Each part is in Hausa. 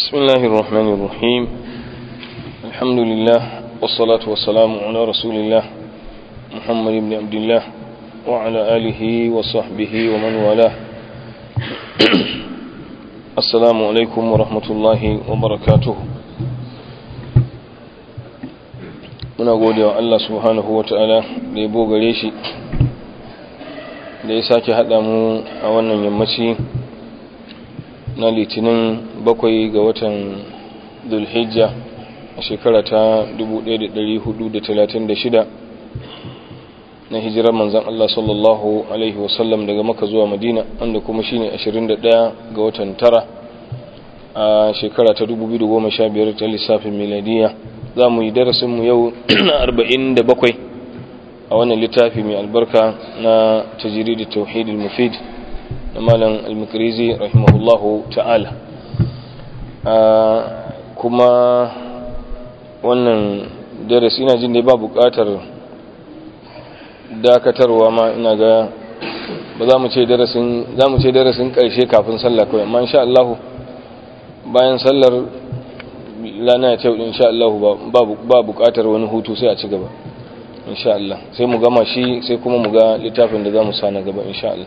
بسم الله الرحمن الرحيم الحمد لله والصلاة والسلام على رسول الله محمد بن عبد الله وعلى آله وصحبه ومن والاه السلام عليكم ورحمة الله وبركاته muna gode wa Allah subhanahu wa ta'ala da ya bogare shi da ya sake haɗa mu a wannan yammaci na litinin bakwai ga watan dulhijja a shekara ta 1436 na hijirar manzan Allah sallallahu Alaihi wasallam daga maka zuwa madina wanda kuma shine 21 ga watan tara a shekara ta 2015 ta lissafin miladiya za mu yi darasinmu yau na 47 a wannan littafi mai albarka na tajiri da tauhidul mufid na malam al-mukrizi rahimahullahu ta'ala kuma wannan darasi ina jin dai ba buƙatar dakatarwa ma ina ga ba za mu ce darasin za mu ce darasin ƙarshe kafin sallah kawai amma insha Allah bayan sallar lana ta yau insha Allah ba buƙatar wani hutu sai a ci gaba insha Allah sai mu gama shi sai kuma mu ga littafin da za mu sa na gaba insha Allah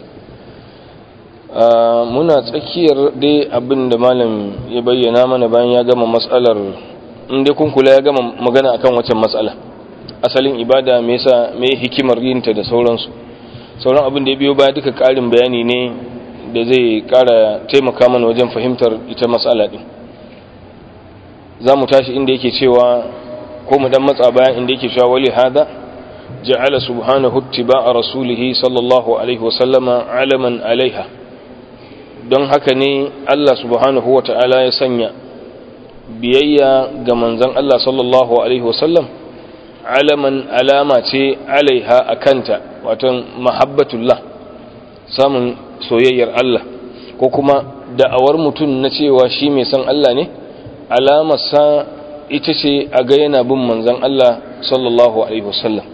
muna tsakiyar dai abin da malam ya bayyana mana bayan ya gama matsalar inda kun kula ya gama magana akan waccan matsala asalin ibada me yasa me hikimar yinta da sauransu sauran abin da ya biyo baya duka karin bayani ne da zai kara taimaka mana wajen fahimtar ita matsala din za mu tashi inda yake cewa ko mu dan matsa bayan inda yake cewa wali hada ja'ala subhanahu ittiba'a rasulihi sallallahu alaihi wa sallama alaman alaiha don haka ne Allah subhanahu wa ta'ala ya sanya biyayya ga manzan Allah sallallahu Alaihi wasallam alaman alama ce alaiha a kanta watan mahabbatullah samun soyayyar Allah ko kuma da'awar mutum na cewa shi mai san Allah ne alamarsa ita ce a ga yana bin manzan Allah sallallahu Alaihi wasallam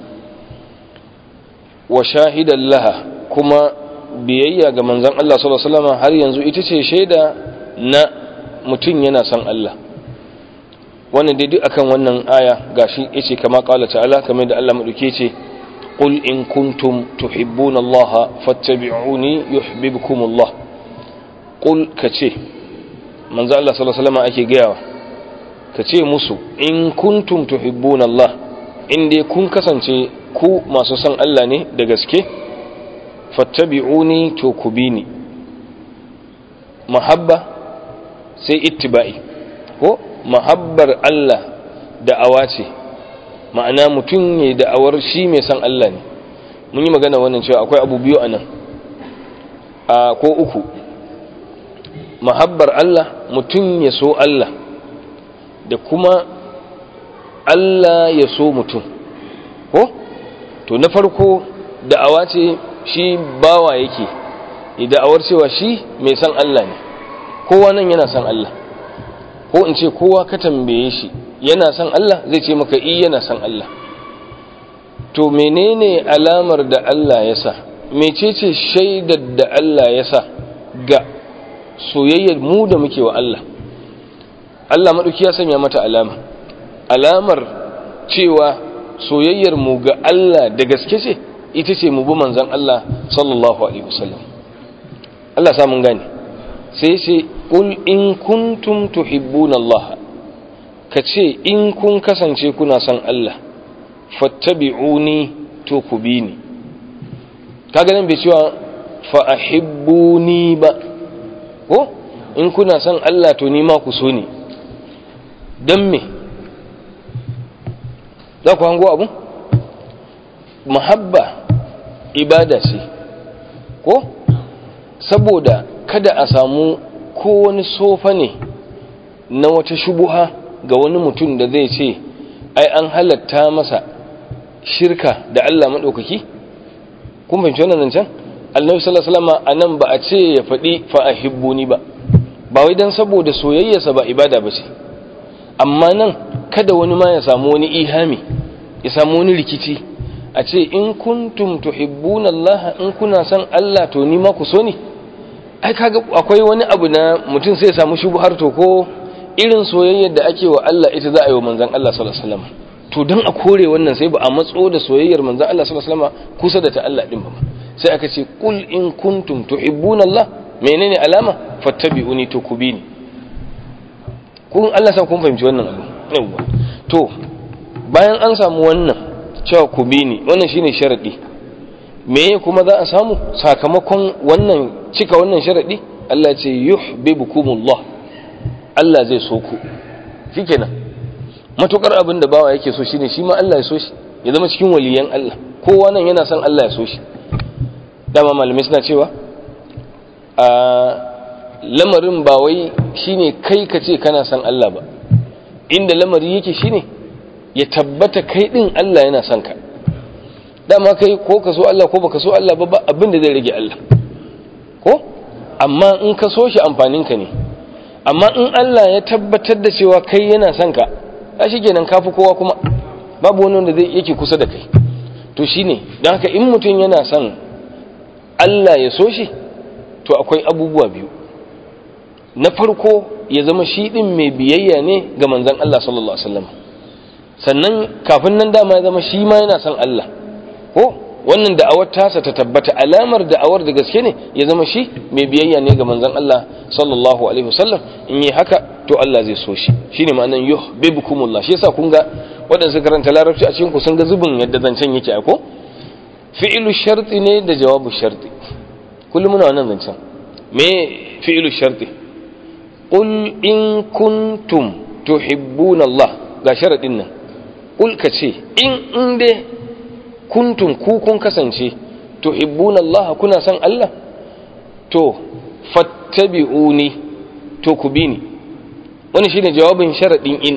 wa shahidan laha kuma biyayya ga manzan Allah sallallahu Alaihi wasallam har yanzu ita ce shaida na mutum yana son Allah wannan dai duk akan wannan aya gashi yace kama qala ta'ala kamar da Allah madauke ce qul in kuntum tuhibbuna Allah fattabi'uni yuhibbukum Allah qul kace manzo Allah sallallahu alaihi wasallam ake gayawa kace musu in kuntum tuhibbuna Allah in dai kun kasance ku masu son Allah ne da gaske fattabi'uni to ku bi ni mahabba sai ittiba'i ko mahabbar Allah da'awa ce ma'ana mutum ne da'awar shi mai san Allah ne mun yi magana wannan cewa akwai abu biyu anan a ko uku mahabbar Allah mutum ya so Allah da kuma Allah ya so mutum ko to na farko da'awa ce shi bawa yake da'awar cewa shi mai san Allah ne kowa nan yana san Allah ko in ce kowa ka tambaye shi yana san Allah zai ce maka i yana san Allah to menene alamar da Allah ya sa mecece shaidar da Allah ya sa ga soyayyar mu da muke wa Allah Allah maɗauki ya sanya mata alama alamar cewa soyayyar mu ga Allah da gaske ce ita ce mu bi manzon Allah sallallahu alaihi wasallam Allah samun gane sai ce qul in kuntum tuhibbuna Allah kace in kun kasance kuna son Allah fattabi'uni to ku bi ni kaga nan bai cewa fa ahibbuni ba ko in kuna son Allah to ni ma ku so ni dan me za ku hango abu muhabba ibada ce ko saboda kada a samu ko wani sofa ne na wata shubuha ga wani mutum da zai ce ai an halatta masa shirka da Allah maɗaukaki kun fahimci wannan zancen annabi sallallahu alaihi wasallam anan ba a ce ya faɗi fa ahibbuni ba ba wai dan saboda soyayyarsa ba ibada ba ce amma nan kada wani ma ya samu wani ihami ya samu wani rikici a ce in kuntum tuhibbuna Allah in kuna son Allah to ni ma ku so ni ai kaga akwai wani abu na mutum sai ya samu shubhar to ko irin soyayyar da ake wa Allah ita za a yi wa manzon Allah sallallahu alaihi wasallam to don a kore wannan sai ba a matso da soyayyar manzon Allah sallallahu alaihi wasallam kusa da ta Allah din ba sai aka ce qul in kuntum tuhibbuna Allah menene alama fattabi'uni to ku bi ni kun Allah sa kun fahimci wannan abu yawa to bayan an samu wannan cewa ku bi ni wannan shine sharadi meye kuma za a samu sakamakon wannan cika wannan sharadi Allah ce yuhibbukumullah Allah zai so ku shikenan matukar abin da bawa yake so shine shi ma Allah ya so shi ya zama cikin waliyan Allah kowa nan yana son Allah ya so shi dama malamai suna cewa a lamarin ba wai shine kai ka ce kana son Allah ba inda lamari yake shine ya tabbata kai din Allah yana son ka dama kai ko ka so Allah ko baka so Allah ba abin da zai rage Allah ko amma in ka so shi amfanin ka ne amma in Allah ya tabbatar da cewa kai yana son ka a shi kenan kafi kowa kuma babu wani wanda zai yake kusa da kai to shine don haka in mutum yana son Allah ya so shi to akwai abubuwa biyu na farko ya zama shi din mai biyayya ne ga manzon Allah sallallahu alaihi wasallam sannan kafin nan dama ya zama shi ma yana son Allah ko wannan da'awar tasa ta tabbata alamar da'awar da gaske ne ya zama shi mai biyayya ne ga manzon Allah sallallahu alaihi wasallam in yi haka to Allah zai so shi shine ma'anan yuhibbukumullah shi yasa kun ga waɗanda suka karanta larabci a cikin ku sun ga zubin yadda zancen yake ko fi'ilu sharti ne da jawabu sharti kullum muna wannan zancen me fi'ilu sharti qul in kuntum tuhibbuna Allah ga sharadin nan qul ka ce in in dai kuntum ku kun kasance tuhibbuna Allah kuna son Allah to fattabi'uni to ku bi ni wani shine jawabin sharadin in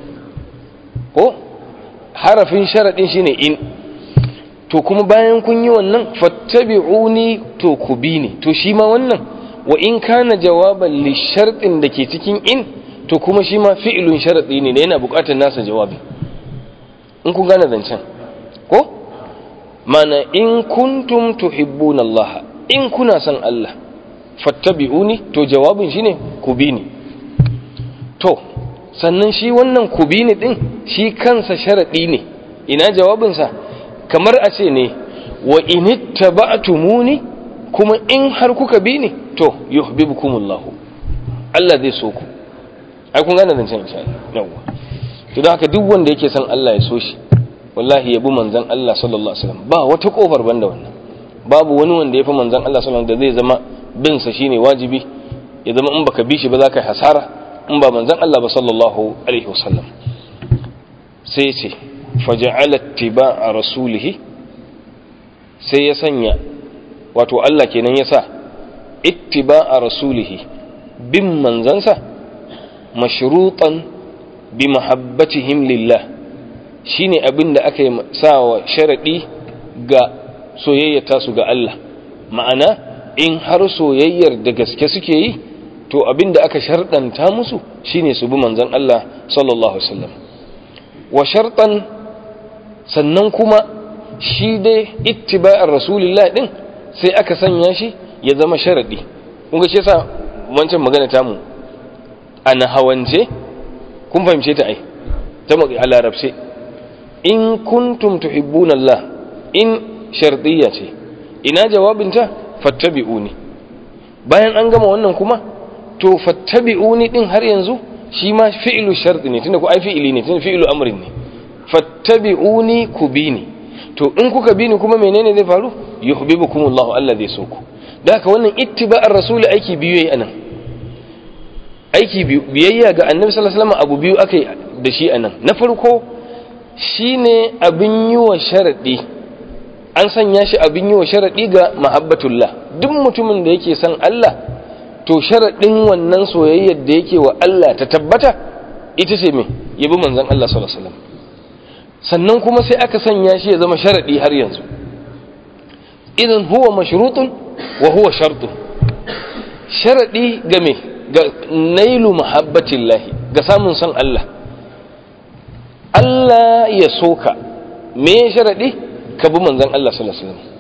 ko harafin sharadin shine in to kuma bayan kun yi wannan fattabi'uni to ku bi ni to shi ma wannan wa in kana jawaban li shartin da ke cikin in to kuma shi ma fi'ilun sharadi ne yana buƙatar nasa jawabi in kun gane zancen ko mana in kuntum tuhibbuna Allah in kuna son Allah fattabi'uni to jawabin shine ku bi ni to sannan shi wannan ku bi ni din shi kansa sharadi ne ina jawabinsa kamar a ce ne wa inittaba'tumuni kuma in har kuka bi ni to yuhibbukumullah Allah zai so ku ai kun gane zancen insha Allah yawa to don haka duk wanda yake son Allah ya so shi wallahi yabi manzon Allah sallallahu alaihi wasallam ba wata kofar banda wannan babu wani wanda ya fi manzon Allah sallallahu alaihi wasallam da zai zama bin sa shine wajibi ya zama in baka bi shi ba za ka yi hasara in ba manzon Allah ba sallallahu alaihi wasallam sai ya ce faja'ala ittiba'a rasulihi sai ya sanya wato Allah kenan ya sa ittiba'a rasulihi bin manzansa mashrutan bi mahabbatihim lillah shine abin da aka yi sawa sharadi ga soyayya tasu ga Allah ma'ana in har soyayyar da gaske suke yi to abin da aka sharɗanta musu shine su bi manzon Allah sallallahu alaihi wasallam wa shartan sannan kuma shi dai ittiba'ar rasulillah din sai aka sanya shi ya zama sharadi kun ga shi yasa wancan magana ta mu ana hawance kun fahimce ta ai ta mu a larabce in kuntum tuhibbuna Allah in shartiyya ce ina jawabinta fattabi'uni bayan an gama wannan kuma to fattabi'uni din har yanzu shi ma fi'lu sharti ne tunda ku ai fi'ili ne tunda fi'lu amrin ne fattabi'uni ku bini to in kuka bini kuma menene zai faru yuhibbukumullahu Allah zai so ku da haka wannan ittiba'ar rasuli aiki biyu yayi anan aiki biyayya ga annabi sallallahu alaihi wasallam abu biyu akai da shi anan na farko shine abin yi wa sharadi an sanya shi abin yi wa sharadi ga mahabbatullah duk mutumin da yake son Allah to sharadin wannan soyayyar da yake wa Allah ta tabbata ita ce me yabi manzon Allah sallallahu alaihi wasallam sannan kuma sai aka sanya shi ya zama sharadi har yanzu idan huwa mashrutun wa huwa shartun sharadi ga me ga nailu mahabbatillahi ga samun son Allah Allah ya soka me sharadi ka bi manzon Allah sallallahu alaihi wasallam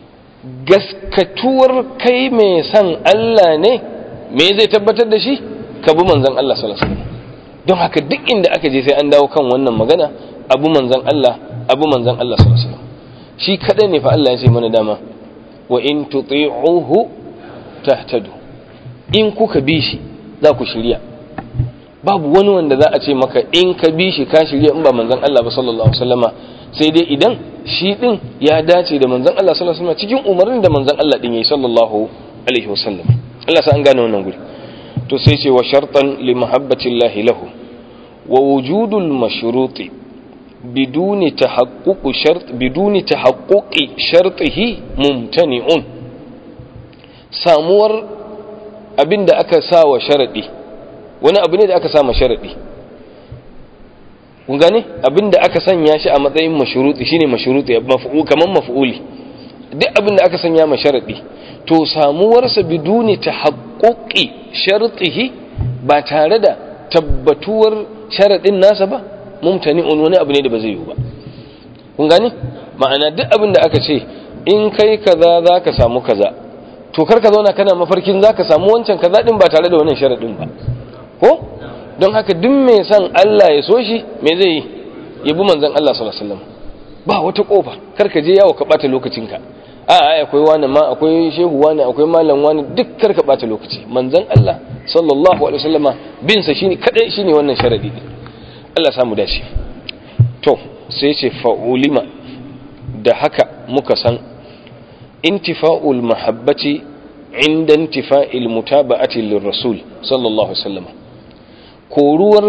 gaskatuwar kai mai son Allah ne me zai tabbatar da shi ka bi manzon Allah sallallahu alaihi wasallam don haka duk inda aka je sai an dawo kan wannan magana abu manzon Allah abu manzon Allah sallallahu alaihi wasallam shi kadai ne fa Allah ya ce mana dama wa in tuti'uhu tahtadu in kuka bi shi za ku shirya babu wani wanda za a ce maka in ka bi shi ka shirya in ba manzon Allah ba sallallahu alaihi wasallama sai dai idan shi din ya dace da manzon Allah sallallahu alaihi wasallama cikin umarnin da manzon Allah din yayi sallallahu alaihi wasallam Allah sa an gane wannan guri to sai ce wa shartan li mahabbatillahi lahu wa wujudul mashruti biduni tahaqquq shart biduni tahaqquqi shartihi mumtani'un samuwar abinda aka sa wa sharadi wani abu ne da aka sa ma sharadi kun gane abinda aka sanya shi a matsayin mashruti shine mashruti maf'ul kaman maf'uli duk abinda aka sanya ma sharadi to samuwarsa biduni tahaqquqi shartihi ba tare da tabbatuwar sharadin nasa ba mumtani'un wani abu ne da ba zai yi ba kun gane ma'ana duk abin da aka ce in kai kaza zaka samu kaza to kar ka zauna kana mafarkin zaka samu wancan kaza din ba tare da wannan sharadin ba ko don haka duk mai son Allah ya so shi me zai yi ya bi manzon Allah sallallahu alaihi wasallam ba wata kofa kar ka je yawo ka bata lokacinka a ai akwai wani ma akwai shehu wani akwai malam wani duk kar ka bata lokaci manzon Allah sallallahu alaihi wasallama bin sa shine kadai shine wannan sharadi din Allah samu dace to sai ce fa'ulima da haka muka san intifa'ul mahabbati inda intifa'il mutaba'ati lirrasul sallallahu alaihi wasallam koruwar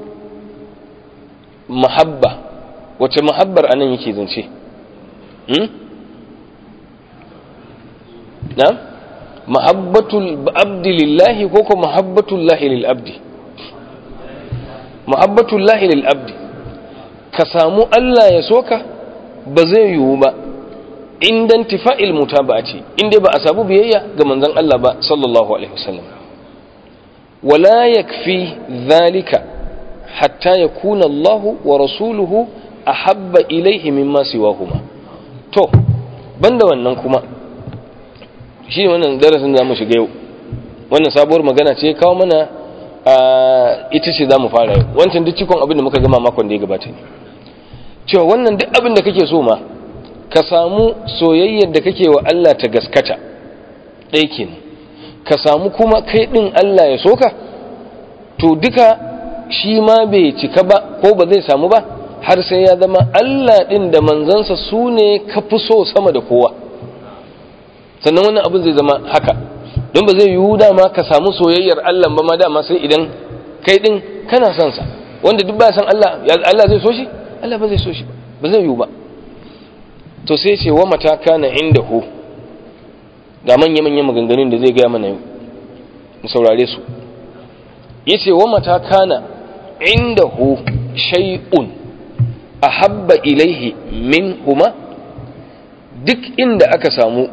mahabba wace mahabbar anan yake zance hmm? na mahabbatul abdi lillahi ko ko mahabbatul lahi lil abdi mahabbatul lahi lil abdi ka samu Allah ya soka ba zai yiwu ba indan tifa'il mutaba'ati inda ba a samu biyayya ga manzon Allah ba sallallahu alaihi wasallam wala yakfi dhalika hatta yakuna Allah wa rasuluhu ahabba ilaihi mimma siwahuma to banda wannan kuma shi ne wannan darasin da mu shiga yau wannan sabuwar magana ce kawo mana ita ce za mu fara yau wancan duk cikon abin da muka gama makon da ya gabata ne cewa wannan duk abin da kake so ma ka samu soyayyar da kake wa Allah ta gaskata ɗaya kenan ka samu kuma kai ɗin Allah ya soka to duka shi ma bai cika ba ko ba zai samu ba har sai ya zama Allah ɗin da manzansa su ne ka fi so sama da kowa sannan wannan abin zai zama haka don ba zai yiwu dama ka samu soyayyar Allah ba ma dama sai idan kai ɗin kana son sa wanda duk ba san Allah Allah zai so shi Allah ba zai so shi ba ba zai yiwu ba to sai ce wa mata kana inda hu ga manya-manyan maganganun da zai gaya mana yau mu saurare su yace wa mata kana inda hu shay'un ahabba ilaihi min huma duk inda aka samu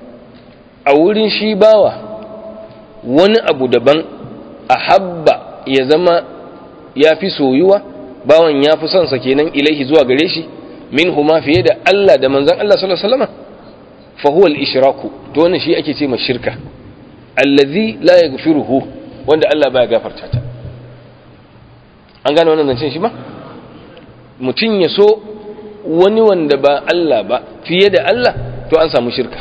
a wurin shi bawa wani abu daban ahabba ya zama ya fi soyuwa bawan ya fi son sa kenan ilaihi zuwa gare shi min huma fiye da Allah da manzan Allah sallallahu alaihi wasallam fa huwa al-ishraku to wannan shi ake ce ma shirka allazi la yaghfiruhu wanda Allah baya gafarta ta an gane wannan zancen shi ba mutum ya so wani wanda ba Allah ba fiye da Allah to an samu shirka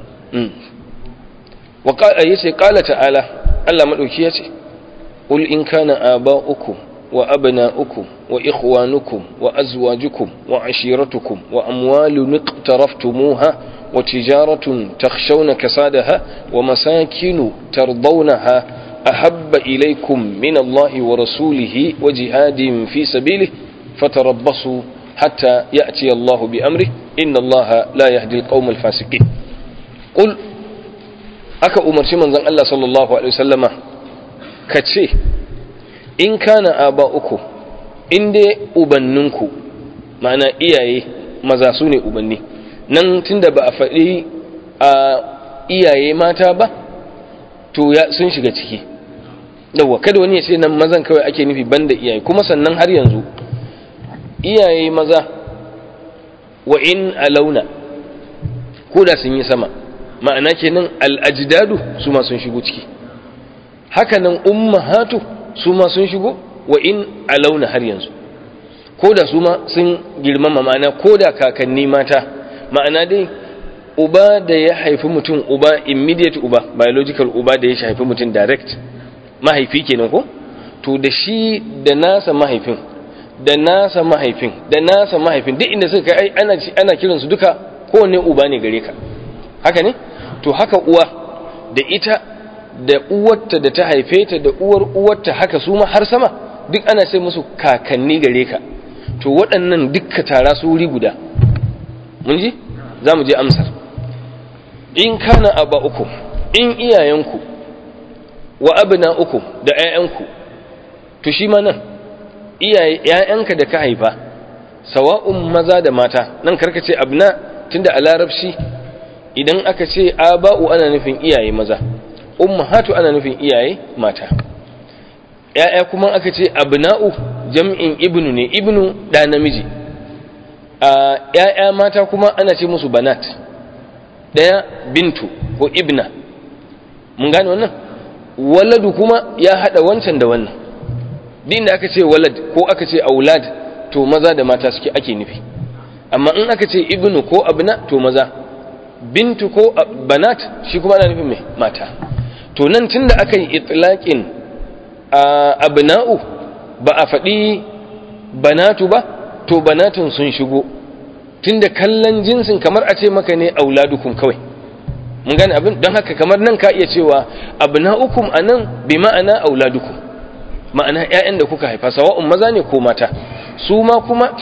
wa yace qala ta'ala Allah madauki yace qul in kana aba'ukum wa abna'ukum wa ikhwanukum wa azwajukum wa ashiratukum wa amwalun iqtaraftumuha wa tijaratun takhshawna kasadaha wa masakinu tardawnaha ahabba ilaykum min Allahi wa rasulihi wa jihadin fi sabilihi fatarabbasu hatta ya'ti Allahu bi amrihi inna Allaha la yahdi al-qawma al-fasiqin qul aka umarci manzon Allah sallallahu alaihi wasallama kace in kana aba uku in dai ubanninku ma'ana iyaye maza su ne ubanni nan tunda ba a faɗi a iyaye mata ba to ya sun shiga ciki yawwa kada wani ya ce nan mazan kawai ake nufi banda iyaye kuma sannan har yanzu iyaye maza wa in alauna ko da sun yi sama ma'ana kenan al'ajdadu su ma sun shigo ciki hakanan ummahatu su ma sun shigo wa in alauna har yanzu ko da su ma sun girmama ma'ana ko da kakanni mata ma'ana dai uba da ya haifi mutum uba immediate uba biological uba da ya haifi mutum direct mahaifi kenan ko to da shi da nasa mahaifin da nasa mahaifin da nasa mahaifin duk inda suka kai ana ana kiransu duka kowanne uba ne gare ka haka ne to haka uwa da ita da uwarta da ta haife ta da uwar uwarta haka su ma har sama duk ana sai musu kakanni gare ka to waɗannan dukka tara su wuri guda mun ji za mu je amsar in kana aba uku in iyayenku wa abna uku da 'ya'yanku to shi ma nan iyaye 'ya'yanka da ka haifa sawa'un maza da mata nan karka ce abna tunda a larabci idan aka ce aba'u ana nufin iyaye maza ummahatu ana nufin iyaye mata ya'ya kuma aka ce abna'u jam'in ibnu ne ibnu da namiji a ya'ya mata kuma ana ce musu banat daya bintu ko ibna mun gane wannan waladu kuma ya hada wancan da wannan din da aka ce walad ko aka ce aulad to maza da mata suke ake nufi amma in aka ce ibnu ko abna to maza bintu ko banat shi kuma ana nufin mai mata to nan tunda aka yi itlaqin abna'u ba a faɗi banatu ba to banatun sun shigo tunda kallon jinsin kamar a ce maka ne auladukum kawai mun gane abin don haka kamar nan ka iya cewa abna'ukum anan bi ma'ana auladukum ma'ana ƴaƴan da kuka haifa sawa'un maza ne ko mata su ma kuma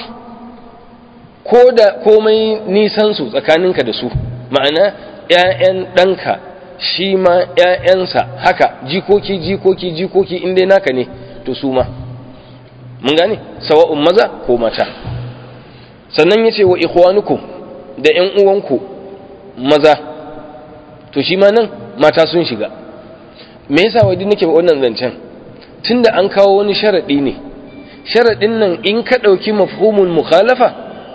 ko da komai nisan su tsakaninka da su ma'ana ƴaƴan ɗanka shi ma ƴaƴansa haka jikoki jikoki jikoki in dai naka ne to su ma mun gane sawa'un maza ko mata sannan yace wa ikhwanukum da ƴan uwanku maza to shi ma nan mata sun shiga me yasa wai nake wannan zancen tunda an kawo wani sharadi ne sharadin nan in ka dauki mafhumul mukhalafa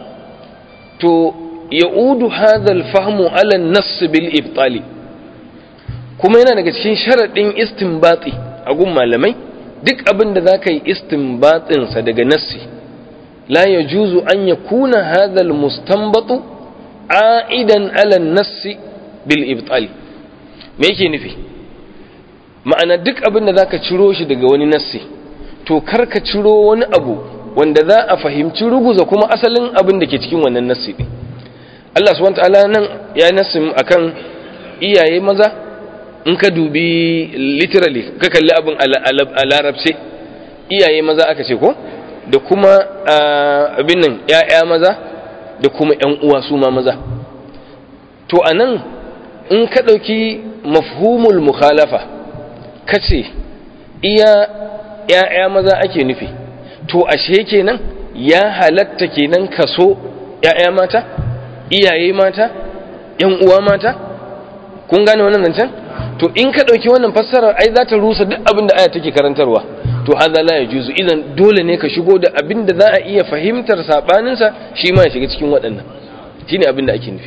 to ya'udu hadha al-fahmu ala an-nass bil ibtali kuma yana daga cikin sharadin istinbati a gun malamai duk abin da zaka yi istinbatin sa daga nassi la yajuzu an yakuna hadha al-mustanbatu a'idan ala an-nass bil ibtali me yake nufi ma'ana duk abin da zaka ciro shi daga wani nassi to kar ka ciro wani abu wanda za a fahimci ruguza kuma asalin abin da ke cikin wannan nassi din Allah subhanahu wataala nan ya nassi akan iyaye maza in ka dubi literally ka kalli abin a larabce iyaye maza aka ce ko da kuma abin nan ya'ya maza da kuma yan uwa su ma maza to anan in ka ɗauki mafhumul mukhalafa ka ce iya ‘ya'ya maza ake nufi to ashe kenan ya halatta kenan kaso ‘ya'ya mata iyaye mata ‘yan uwa mata kun gane wannan zancen to in ka ɗauki wannan fassarar ai za ta rusa duk abin da aya take karantarwa to haza la ya juzu idan dole ne ka shigo da abin da za a iya fahimtar saɓaninsa shi ma ya shiga cikin waɗannan shine abin da ake nufi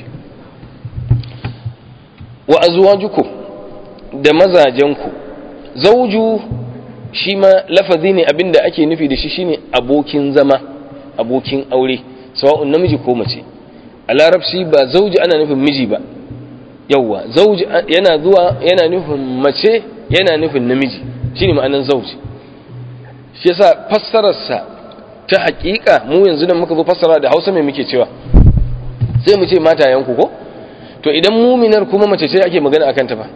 wa azwajukum da mazajenku zauju shi ma lafazi ne abinda ake nufi da shi shine abokin zama abokin aure sawa'un namiji ko mace a larabci ba zauji ana nufin miji ba yawwa zauji yana zuwa yana nufin mace yana nufin namiji shine ma'anar zauji shi yasa fassararsa ta hakika mu yanzu da muka zo fassara da Hausa mai muke cewa sai mu ce matayenku ko to idan muminar kuma mace ce ake magana akan ta ba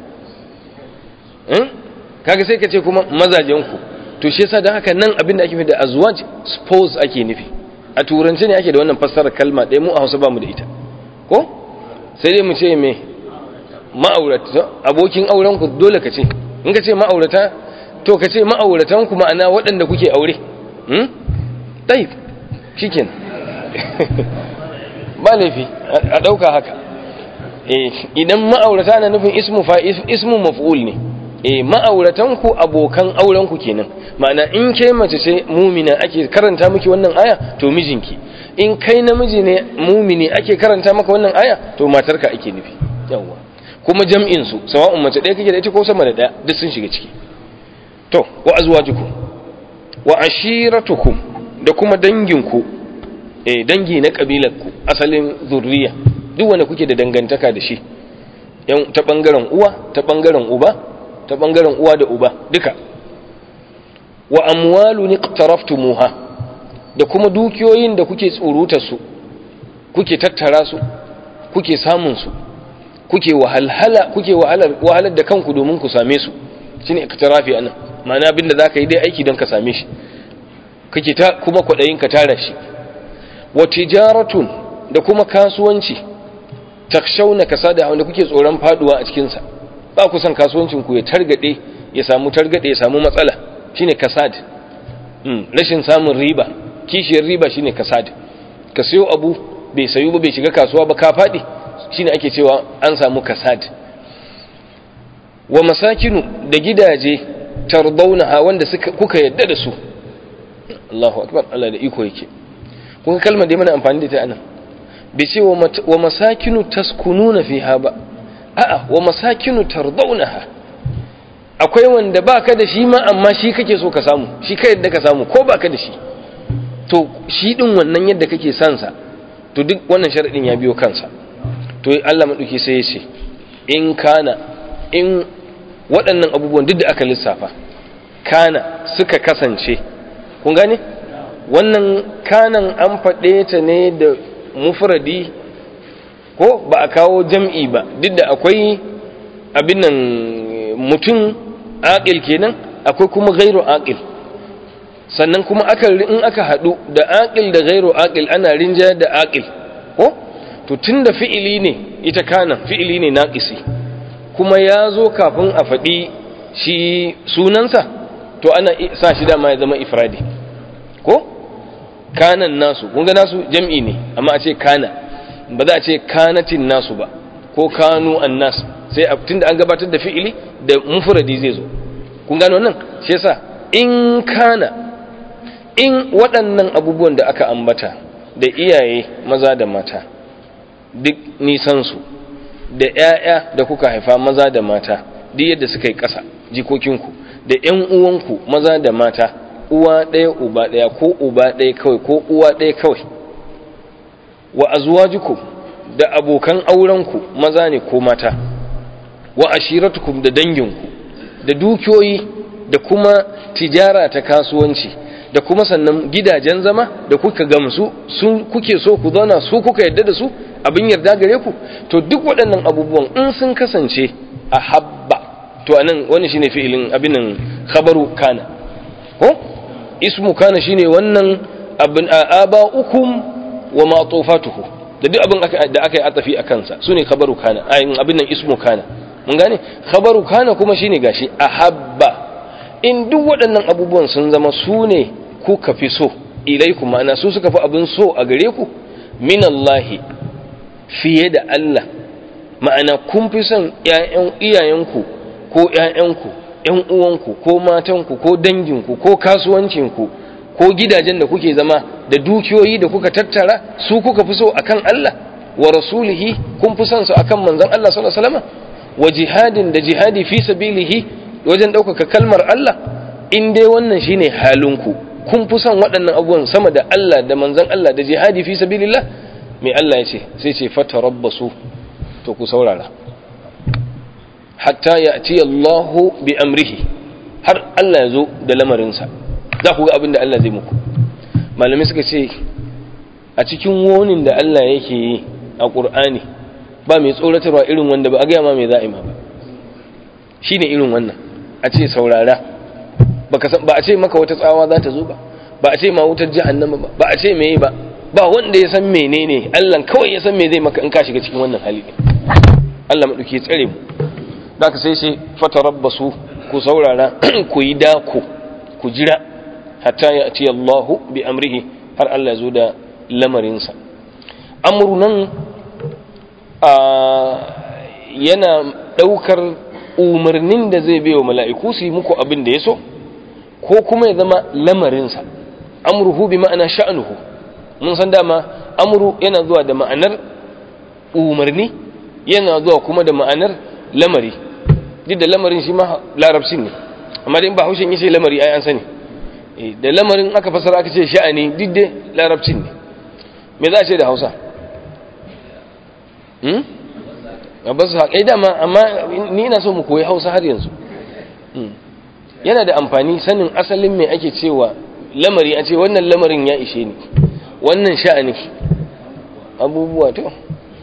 kaga sai ka ce kuma mazajenku to shi yasa don haka nan abin da ake nufi da azwaj spouse ake nufi a turanci ne ake da wannan fassarar kalma ɗaya mu a hausa ba mu da ita ko sai dai mu ce me ma'aurata abokin auren ku dole ka ce in ka ce ma'aurata to ka ce ma'auratan ku ma'ana waɗanda kuke aure hmm tayi shikin ba laifi a ɗauka haka idan ma'aurata na nufin ismu fa ismu maf'ul ne eh ma'auratanku abokan aurenku kenan ma'ana in ke mace ce mumina ake karanta miki wannan aya to mijinki in kai namiji ne mumini ake karanta maka wannan aya to matarka ake nufi yawa kuma jam'in su sawa'un mace ɗaya kake da ita ko sama da ɗaya duk sun shiga ciki to wa azwajukum wa ashiratukum da kuma danginku eh dangi na kabilarku asalin zurriya duk wanda kuke da dangantaka da shi yan ta bangaren uwa ta bangaren uba ta bangaren uwa da uba duka wa amwalun iqtaraftumuha da kuma dukiyoyin da kuke tsurutar su kuke tattara su kuke samun su kuke wahalhala kuke wahalar wahalar da kanku domin ku same su shine iktirafi anan ma'ana abinda zaka yi dai aiki don ka same shi kake ta kuma kwadayin ka tara shi wa tijaratun da kuma kasuwanci takshawna kasada wanda kuke tsoron faduwa a cikin sa ba ku san kasuwancin ku ya targade ya samu targade ya samu matsala shine kasad mm rashin samun riba kishiyar riba shine kasad ka sayo abu bai sayu ba bai shiga kasuwa ba ka fadi shine ake cewa an samu kasad wa masakinu da gidaje tardaunaha wanda suka kuka yadda da su Allahu akbar Allah da iko yake kun kalmar da mana amfani da ta anan bai ce wa masakinu taskununa fiha ba a'a wa masakinu tardaunaha akwai wanda baka da shi ma amma shi kake so ka samu shi kai yadda ka samu ko baka da shi to shi din wannan yadda kake son sa to duk wannan sharadin ya biyo kansa to Allah maɗauki sai ya ce in kana in waɗannan abubuwan duk da aka lissafa kana suka kasance kun gane wannan kanan an faɗe ta ne da mufradi ko ba a kawo jam'i ba duk da akwai abin nan mutum aƙil kenan akwai kuma gairu aƙil sannan kuma in aka haɗu da aƙil da gairu aƙil ana rinja da aƙil ko to tunda fi'ili ne ita kana fi'ili ne naqisi kuma ya zo kafin a faɗi shi sunansa to ana sa shi dama ya zama ifradi ko kanan nasu kun ga nasu jam'i ne amma a ce kana ba za a ce kanatin nasu ba ko kanu annas sai a tunda an gabatar da fi'ili da mufradi zai zo kun gano wannan shi yasa in kana in waɗannan abubuwan da aka ambata da iyaye maza da mata duk nisansu da ‘ya'ya da kuka haifa maza da mata duk yadda suka yi ƙasa jikokinku da ‘yan uwanku maza da mata uwa ɗaya uba ɗaya ko uba ɗaya kawai ko uwa ɗaya kawai wa azwajukum da abokan aurenku maza ne ko mata wa ashiratukum da danginku da dukiyoyi da kuma tijara ta kasuwanci da kuma sannan gidajen zama da kuka gamsu sun kuke so ku zauna su kuka yadda da su abin yarda gare ku to duk waɗannan abubuwan in sun kasance a habba to anan wani shine fi'ilin abin nan khabaru kana ko ismu kana shine wannan abin aba'ukum wa ma'tufatuhu da duk abin da aka yi atafi a kansa sune khabaru kana ayin abin nan ismu kana mun gane khabaru kana kuma shine gashi ahabba in duk waɗannan abubuwan sun zama su ne kuka fi so ilaikum ma'ana su suka fi abin so a gare ku minallahi fiye da Allah ma'ana kun fi son iyayenku ko ‘ya'yanku ‘yan uwanku ko matanku ko danginku ko kasuwancinku ko gidajen da kuke zama da dukiyoyi da kuka tattara su kuka fi so akan Allah wa rasulihi kun fi son su akan manzon Allah sallallahu alaihi wasallam wa jihadin da jihadi fi sabilihi wajen ɗaukaka kalmar Allah in dai wannan shine halinku kun fi son waɗannan abubuwan sama da Allah da manzon Allah da jihadi fi sabilillah mai Allah ya ce sai ce fatarabbasu to ku saurara hatta ya'ti Allahu bi amrihi har Allah ya zo da lamarinsa za ku ga abin da Allah zai muku malamai suka ce a cikin wonin da Allah yake yi a Qur'ani ba mai tsoratarwa irin wanda ba a gaya ma mai za'i ma ba shine irin wannan a ce saurara ba a ce maka wata tsawa za ta zo ba ba a ce ma wutar jahannama ba ba a ce meye ba ba wanda ya san menene Allah kawai ya san me zai maka in ka shiga cikin wannan hali Allah madauki tsare mu zaka sai sai fatarabbasu ku saurara ku yi dako ku jira hatta ya ati Allah bi amrihi har Allah zo da lamarinsa amru nan yana daukar umarnin da zai bai wa mala'iku su yi muku abin da ya so ko kuma ya zama lamarinsa amruhu bi ma'ana sha'anuhu mun san dama amru yana zuwa da ma'anar umarni yana zuwa kuma da ma'anar lamari duk da lamarin shi ma larabci ne amma dai ba haushin yace lamari ai an sani da lamarin aka fasara aka ce sha'ani duk da larabcin ne me za a ce da hausa hmm a basu haƙai dama amma ni ina so mu koyi hausa har yanzu yana da amfani sanin asalin mai ake cewa lamari a ce wannan lamarin ya ishe ni wannan sha'ani abubuwa to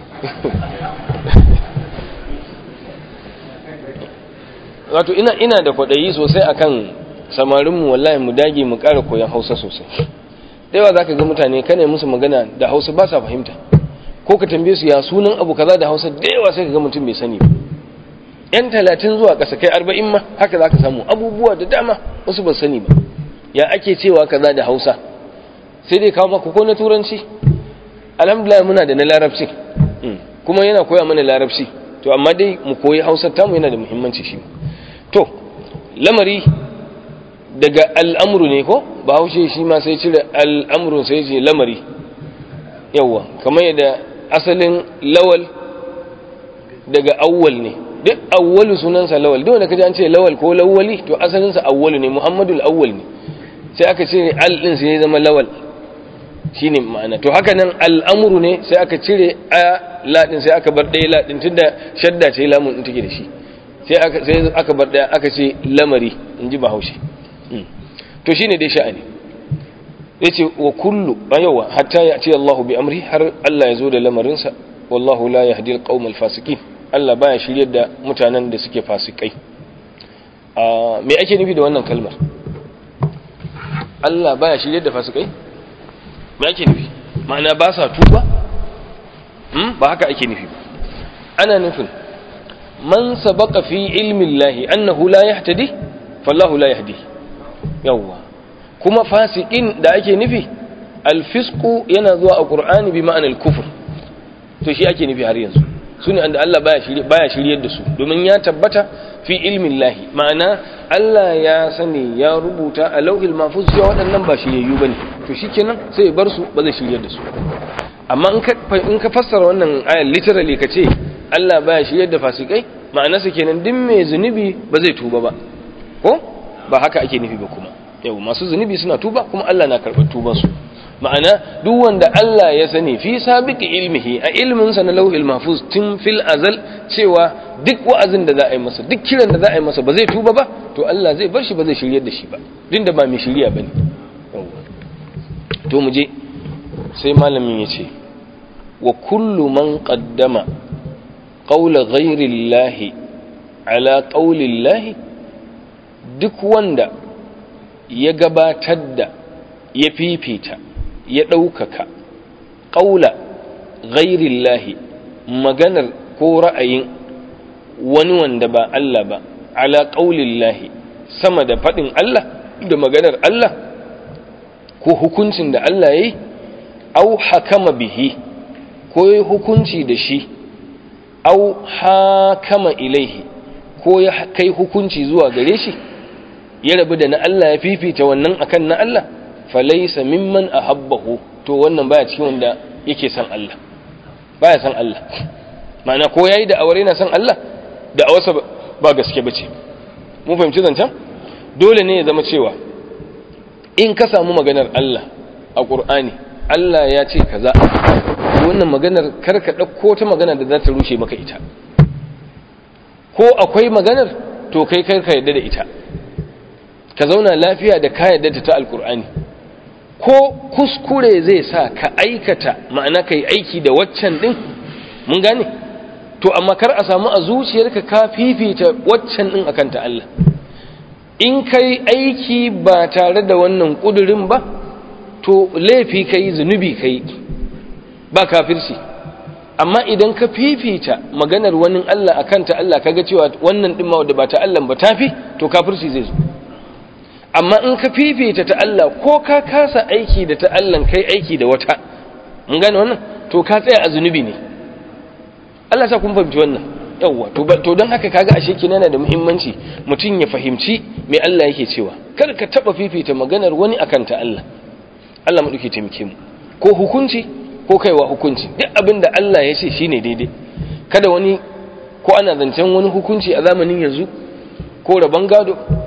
wato ina ina da kwaɗayi sosai akan samarinmu wallahi mu dage mu ƙara koyon hausa sosai da yawa za ka ga mutane kana musu magana da hausa ba sa fahimta ko ka tambaye su ya sunan abu kaza da hausa da yawa sai ka ga mutum bai sani ba yan talatin zuwa ƙasa kai arba'in ma haka za ka samu abubuwa da dama wasu ba sani ba ya ake cewa kaza da hausa sai dai kawo maka ko na turanci alhamdulillah muna da na larabci kuma yana koya mana larabci to amma dai mu koyi hausa tamu yana da muhimmanci shi to lamari daga al'amuru ne ko ba haushe shi ma sai cire al'amuru sai ce lamari yawwa kamar yadda asalin lawal daga awwal ne duk awwalu sunansa lawal duk wanda kaji an ce lawal ko lawali to asalinsa awwalu ne muhammadu awwal ne sai aka ce al din sai ya zama lawal shine ma'ana to haka nan al'amuru ne sai aka cire a ladin sai aka bar ɗaya ladin tunda shadda ce lamun din take da shi sai aka sai aka bar ɗaya aka ce lamari in ji bahaushe to shine dai sha'ani yace wa kullu ayawa hatta ya ce Allahu bi amri har Allah ya zo da lamarinsa wallahu la yahdi al fasiqin Allah baya shiryar da mutanen da suke fasikai me ake nufi da wannan kalmar Allah baya shiryar da fasikai me ake nufi ma'ana ba sa tuba hmm? ba haka ake nufi ba ana nufin man sabaqa fi ilmi Allah annahu la yahtadi fallahu la yahdi yawwa kuma fasikin da ake nufi alfisku yana zuwa a qur'ani bi ma'anar kufur to shi ake nufi har yanzu su ne da Allah baya shiryar da su domin ya tabbata fi ilmin lahi ma'ana Allah ya sani ya rubuta a lauhil mafuz cewa waɗannan ba shiryayyu ba ne to shi kenan sai ya bar su ba zai shiryar da su amma in ka fassara wannan ayar literally ka ce Allah baya shiryar da fasikai ma'anarsa kenan duk mai zunubi ba zai tuba ba ko ba haka ake nufi ba kuma yau masu zunubi suna tuba kuma Allah na karɓar tubansu ma'ana duk wanda Allah ya sani fi sabiqi ilmihi a ilminsa na lauhil mahfuz tun fil azal cewa duk wa'azin da za a yi masa duk kiran da za a yi masa ba zai tuba ba to Allah zai bar shi ba zai shiryar da shi ba din da ba mai shirya bane to mu je sai malamin ya ce wa kullu man qaddama qawla ghayri llahi ala qawli llahi duk wanda ya gabatar da ya fifita ya ɗaukaka ƙaula ghairillahi maganar ko ra'ayin wani wanda ba Allah ba ala ƙaulillahi sama da faɗin Allah da maganar Allah ko hukuncin da Allah ya yi au hakama bihi ko ya hukunci da shi au hakama ilaihi ko ya kai hukunci zuwa gare shi ya rabu da na Allah ya fifita wannan akan na Allah falaisa mimman ahabbahu to wannan baya cikin wanda yake san Allah baya san Allah ma'ana ko yayi da aure na san Allah da awarsa ba gaske bace mun fahimci zancen dole ne ya zama cewa in ka samu maganar Allah a Qur'ani Allah ya ce kaza wannan maganar kar ka dauko ta magana da za ta rushe maka ita ko akwai maganar to kai kar ka yadda da ita ka zauna lafiya da ka yadda ta alkur'ani ko kuskure zai sa ka aikata ma'ana ka yi aiki da waccan ɗin mun gane to amma kar a samu a zuciyarka ka fifita waccan ɗin akan ta Allah in ka yi aiki ba tare da wannan ƙudurin ba to laifi ka yi zunubi ka yi ba kafirci amma idan ka fifita maganar wani Allah akan ta Allah kaga cewa wannan ɗin ma da ba ta Allah ba tafi to kafirci zai zo amma in ka fifita ta Allah ko ka kasa aiki da ta Allah kai aiki da wata mun gane wannan to ka tsaya a zunubi ne Allah sa kun fahimci wannan yawwa to to don haka kaga ashe kin yana da muhimmanci mutum ya fahimci me Allah yake cewa kar ka taba fifita maganar wani akan ta Allah Allah mu duke taimake mu ko hukunci ko kaiwa hukunci duk abin da Allah ya ce shine daidai kada wani ko ana zancen wani hukunci a zamanin yanzu ko rabon gado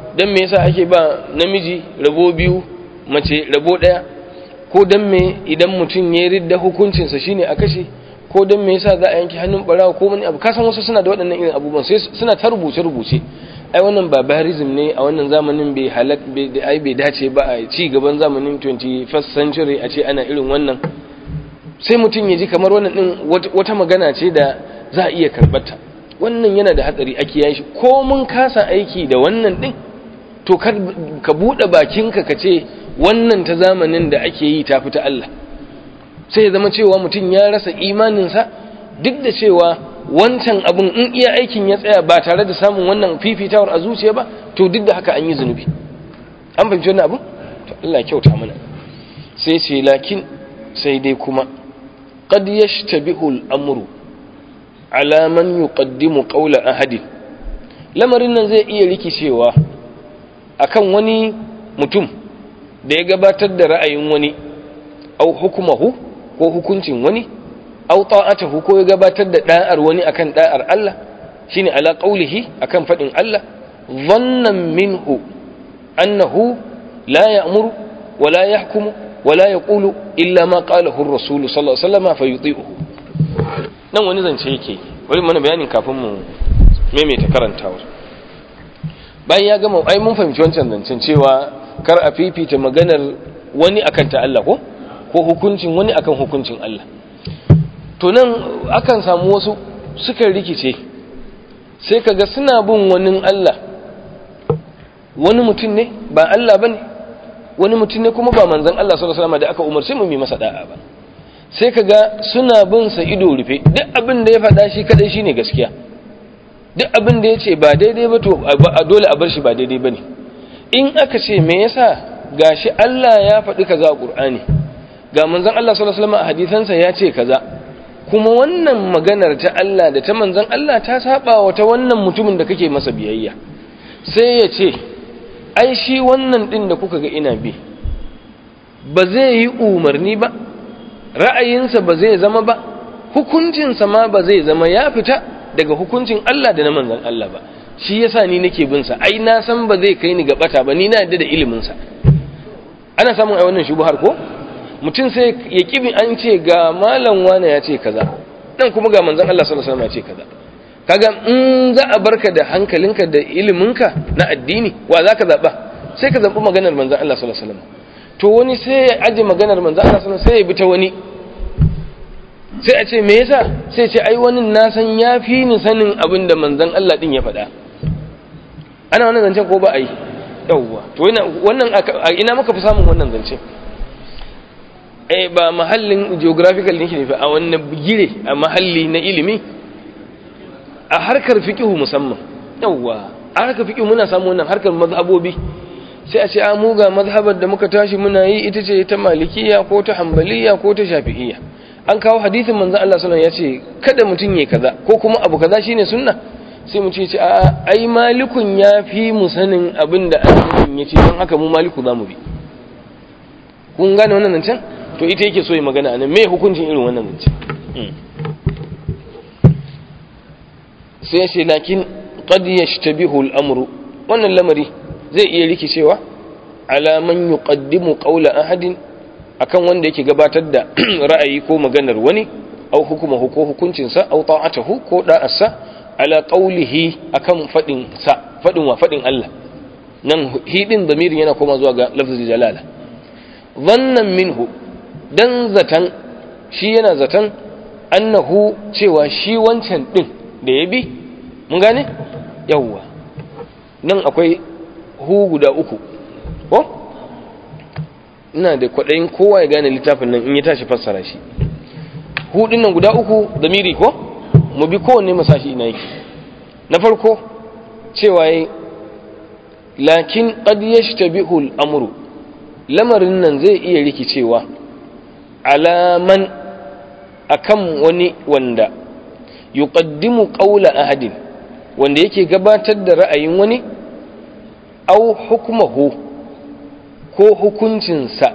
dan me yasa ake ba namiji rabo biyu mace rabo daya ko dan me idan mutum ya ridda hukuncinsa shine a kashe ko dan me yasa za a yanke hannun barawa ko wani abu kasan wasu suna da waɗannan irin abubuwan sai suna ta rubuce rubuce ai wannan barbarism ne a wannan zamanin bai halak ai bai dace ba a ci gaban zamanin 21st century a ce ana irin wannan sai mutum ya ji kamar wannan din wata magana ce da za a iya karbata wannan yana da hatsari a kiyaye shi ko mun kasa aiki da wannan din to ka bude bakinka ka ce wannan ta zamanin da ake yi ta fita Allah sai ya zama cewa mutum ya rasa imaninsa duk da cewa wancan abin in iya aikin ya tsaya ba tare da samun wannan fifitawar a zuciya ba to duk da haka an yi zunubi an fahimci wannan abin to Allah kyauta mana sai ce lakin sai dai kuma qad yashtabihu al-amru ala man yuqaddimu qawla ahadin lamarin nan zai iya rikicewa akan wani mutum da ya gabatar da ra'ayin wani au hukumahu ko hukuncin wani au ta'atahu ko ya gabatar da da'ar wani akan da'ar Allah shine ala qaulihi akan fadin Allah dhannan minhu annahu la ya'muru wa la yahkumu wa la yaqulu illa ma qalahu ar-rasul sallallahu alaihi wasallam fayuti'uhu nan wani zance yake bari mana bayanin kafin mu maimaita karantawa bayan ya gama ai mun fahimci wancan zancen cewa kar a fifita maganar wani akan ta Allah ko ko hukuncin wani akan hukuncin Allah to nan akan samu wasu suka rikice sai kaga suna bin wani Allah wani mutum ne ba Allah bane wani mutum ne kuma ba manzon Allah sallallahu alaihi wasallam da aka umarci mu yi masa da'a ba sai kaga suna bin sa ido rufe duk abin da ya faɗa shi kadai shine gaskiya duk abin da ya ce ba daidai ba to a dole a bar shi ba daidai bane in aka ce me yasa gashi Allah ya faɗi kaza a Qur'ani ga manzon Allah sallallahu alaihi wasallam a hadisansa ya ce kaza kuma wannan maganar ta Allah da ta manzon Allah ta saba wa ta wannan mutumin da kake masa biyayya sai ya ce ai shi wannan din da kuka ga ina bi ba zai yi umarni ba ra'ayinsa ba zai zama ba hukuncinsa ma ba zai zama ya fita daga hukuncin Allah da na manzon Allah ba shi yasa ni nake bin sa ai na san ba zai kai ni ga bata ba ni na yadda da ilimin sa ana samun ai wannan shubuhar ko mutum sai ya kibi an ce ga malam wane ya ce kaza dan kuma ga manzon Allah sallallahu alaihi wasallam ya ce kaza kaga in za a barka da hankalinka da iliminka na addini wa zaka zaba sai ka zabi maganar manzon Allah sallallahu alaihi wasallam to wani sai ya aje maganar manzon Allah sallallahu alaihi wasallam sai ya bi ta wani sai a ce me yasa sai ce ai wani na san ya fi ni sanin abin da manzon Allah din ya faɗa ana wannan zancen ko ba a yi yawwa to wannan a ina muka fi samun wannan zance eh ba mahallin geographical ne ke a wannan gire a mahalli na ilimi a harkar fiqhu musamman yawwa a harkar fiqhu muna samu wannan harkar mazhabobi sai a ce a mu ga mazhabar da muka tashi muna yi ita ce ta malikiya ko ta hanbaliya ko ta shafi'iyya an kawo hadisin manzo Allah sallallahu alaihi wasallam ya ce kada mutun yayi kaza ko kuma abu kaza shine sunna sai mu ce a ai malikun ya fi mu sanin abin da annabin ya ce don haka mu maliku za mu bi kun gane wannan zancen to ita yake so yi magana anan me hukuncin irin wannan zancen sai ce lakin qad yashtabihu al-amru wannan lamari zai iya rikicewa ala man yuqaddimu qawla ahadin akan wanda yake gabatar da ra'ayi ko maganar wani au hukumahu ko hukuncinsa au ta'atahu ko da'arsa ala qawlihi akan fadin sa fadin wa fadin Allah nan hidin damirin yana koma zuwa ga lafzi jalala dhannan minhu dan zatan shi yana zatan annahu cewa shi wancan din da ya bi mun gane yawwa nan akwai hu guda uku ko ina da kwaɗayin kowa ya gane littafin nan in ya tashi fassara shi hu din nan guda uku damiri ko mu bi kowanne masashi ina yake na farko cewa yayi lakin qad yashtabihu al-amru lamarin nan zai iya rikicewa alaman akan wani wanda yuqaddimu qawla ahadin wanda yake gabatar da ra'ayin wani au hukmuhu ko hukuncinsa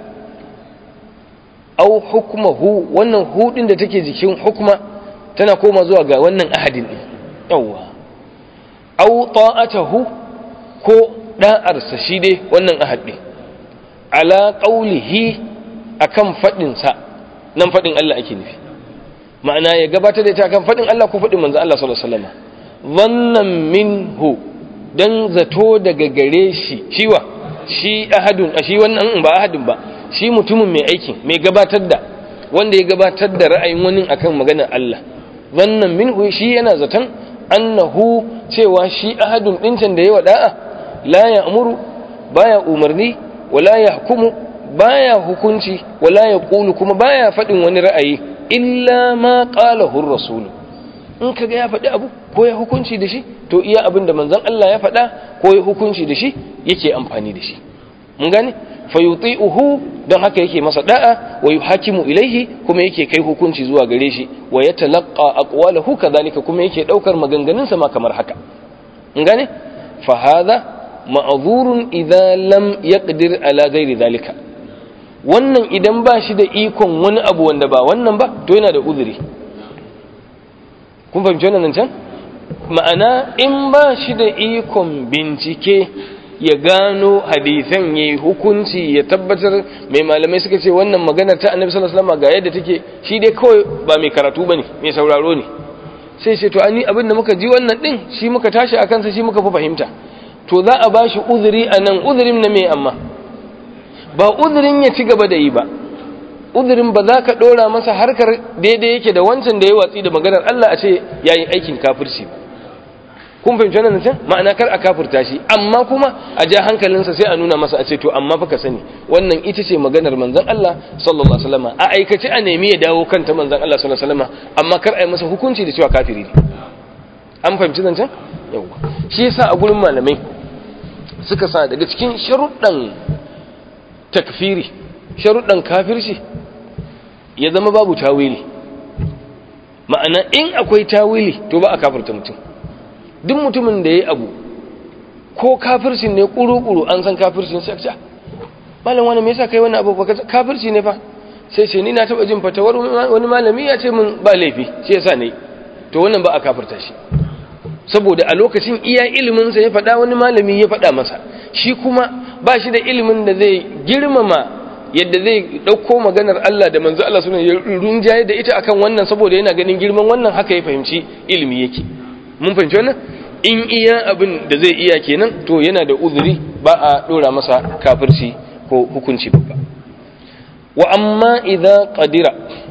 au hukmuhu wannan hudin da take jikin hukma tana koma zuwa ga wannan ahadin din yawa au ta'atahu ko da'arsa shi dai wannan ahad din ala qaulihi akan fadin sa nan fadin Allah ake nufi ma'ana ya gabatar da ita akan fadin Allah ko fadin manzo Allah sallallahu alaihi wasallam wannan minhu dan zato daga gare shi shiwa shi ahadun shi wannan ba ahadun ba shi mutumin mai aikin mai gabatar da wanda ya gabatar da ra'ayin wani akan maganar Allah wannan minhu shi yana zaton annahu cewa shi ahadun dincan da yawa da'a la ya'muru baya umarni wala yahkumu baya hukunci wala yaqulu kuma baya fadin wani ra'ayi illa ma qalahu ar-rasul in kaga ya faɗi abu ko ya hukunci da shi to iya abin da manzon Allah ya faɗa ko ya hukunci da shi yake amfani da shi mun gane fayuti'uhu don haka yake masa da'a wa yuhakimu ilaihi kuma yake kai hukunci zuwa gare shi wa yatalaqqa aqwalahu kadhalika kuma yake daukar maganganun sa ma kamar haka mun gane fa hadha ma'zurun idza lam yaqdir ala ghairi dhalika wannan idan ba shi da ikon wani abu wanda ba wannan ba to yana da uzuri kun fahimci wannan can ma'ana in ba shi da ikon bincike ya gano hadisan ya yi hukunci ya tabbatar mai malamai suka ce wannan maganar ta annabi sallallahu alaihi wasallam ga yadda take shi dai kawai ba mai karatu bane mai sauraro ne sai ce to ani abin da muka ji wannan din shi muka tashi akan sa shi muka fi fahimta to za a bashi uzuri anan uzurin na me amma ba uzurin ya ci gaba da yi ba uzurin ba za ka dora masa harkar daidai yake da wancan da ya watsi da maganar Allah a ce yayi aikin kafirci ba kun fahimci wannan can ma'ana kar a kafurta shi amma kuma a ja hankalinsa sai a nuna masa a ce to amma fa ka sani wannan ita ce maganar manzon Allah sallallahu alaihi wasallam a aikace a nemi ya dawo kanta manzon Allah sallallahu alaihi wasallam amma kar a yi masa hukunci da cewa kafiri ne an fahimci zancen yawa shi yasa a gurin malamai suka sa daga cikin sharuɗan takfiri sharuɗan kafirci ya zama babu tawili ma'ana in akwai tawili to ba a kafirta mutum duk mutumin da ya yi abu ko kafircin ne ƙuru-ƙuru an san kafircin sai ce malam wani me yasa kai wani abu kafirci ne fa sai ce ni na taɓa jin fatawar wani malami ya ce min ba laifi shi yasa ne to wannan ba a kafirta shi saboda a lokacin iya ilimin sa ya faɗa wani malami ya faɗa masa shi kuma ba shi da ilimin da zai girmama yadda zai ɗauko maganar Allah da manzo Allah sunan ya runjaye da ita akan wannan saboda yana ganin girman wannan haka ya fahimci ilimi yake mun fahimci wannan in iya abin da zai iya kenan to yana da uzuri ba a dora masa kafirci ko hukunci babba wa amma idza qadira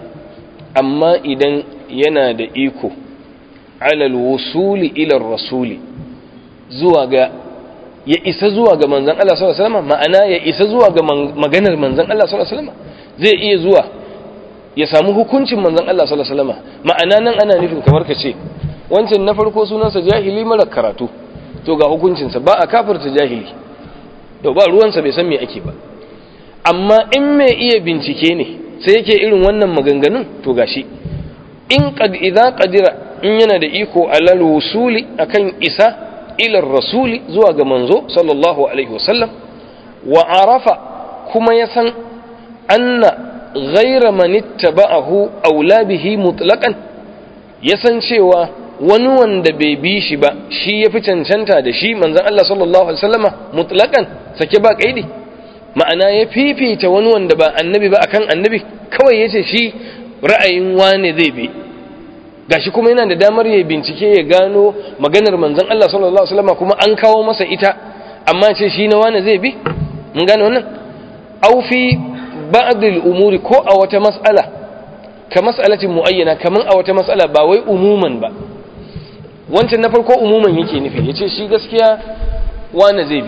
amma idan yana da iko alal wusuli ila rasuli zuwa ga ya isa zuwa ga manzon Allah sallallahu alaihi wasallam ma'ana ya isa zuwa ga maganar manzon Allah sallallahu alaihi wasallam zai iya zuwa ya samu hukuncin manzon Allah sallallahu alaihi wasallam ma'ana nan ana nufin kamar ka ce wancan na farko sunansa jahili mara karatu to ga hukuncinsa ba a kafirta jahili to ba ruwansa bai san me ake ba amma in mai iya bincike ne sai yake irin wannan maganganun to gashi in qad idza qadira in yana da iko alal wusuli akan isa ila rasuli zuwa ga manzo sallallahu alaihi wasallam wa arafa kuma ya san anna ghayra man ittaba'ahu aula bihi mutlaqan ya san cewa wani wanda bai bi shi ba shi ya fi cancanta da shi manzan Allah sallallahu Alaihi wasallama mutlakan sake ba kaidi ma'ana ya fifita wani wanda ba annabi ba akan annabi kawai ya ce shi ra'ayin wane zai bi gashi kuma yana da damar ya bincike ya gano maganar manzan Allah sallallahu Alaihi wasallama kuma an kawo masa ita amma ce shi na wane zai bi mun gane wannan au fi ba'dil umuri ko a wata mas'ala ka mas'alatin muayyana kaman a wata mas'ala ba wai umuman ba wancan na farko umuman yake nufi yace shi gaskiya wane zai bi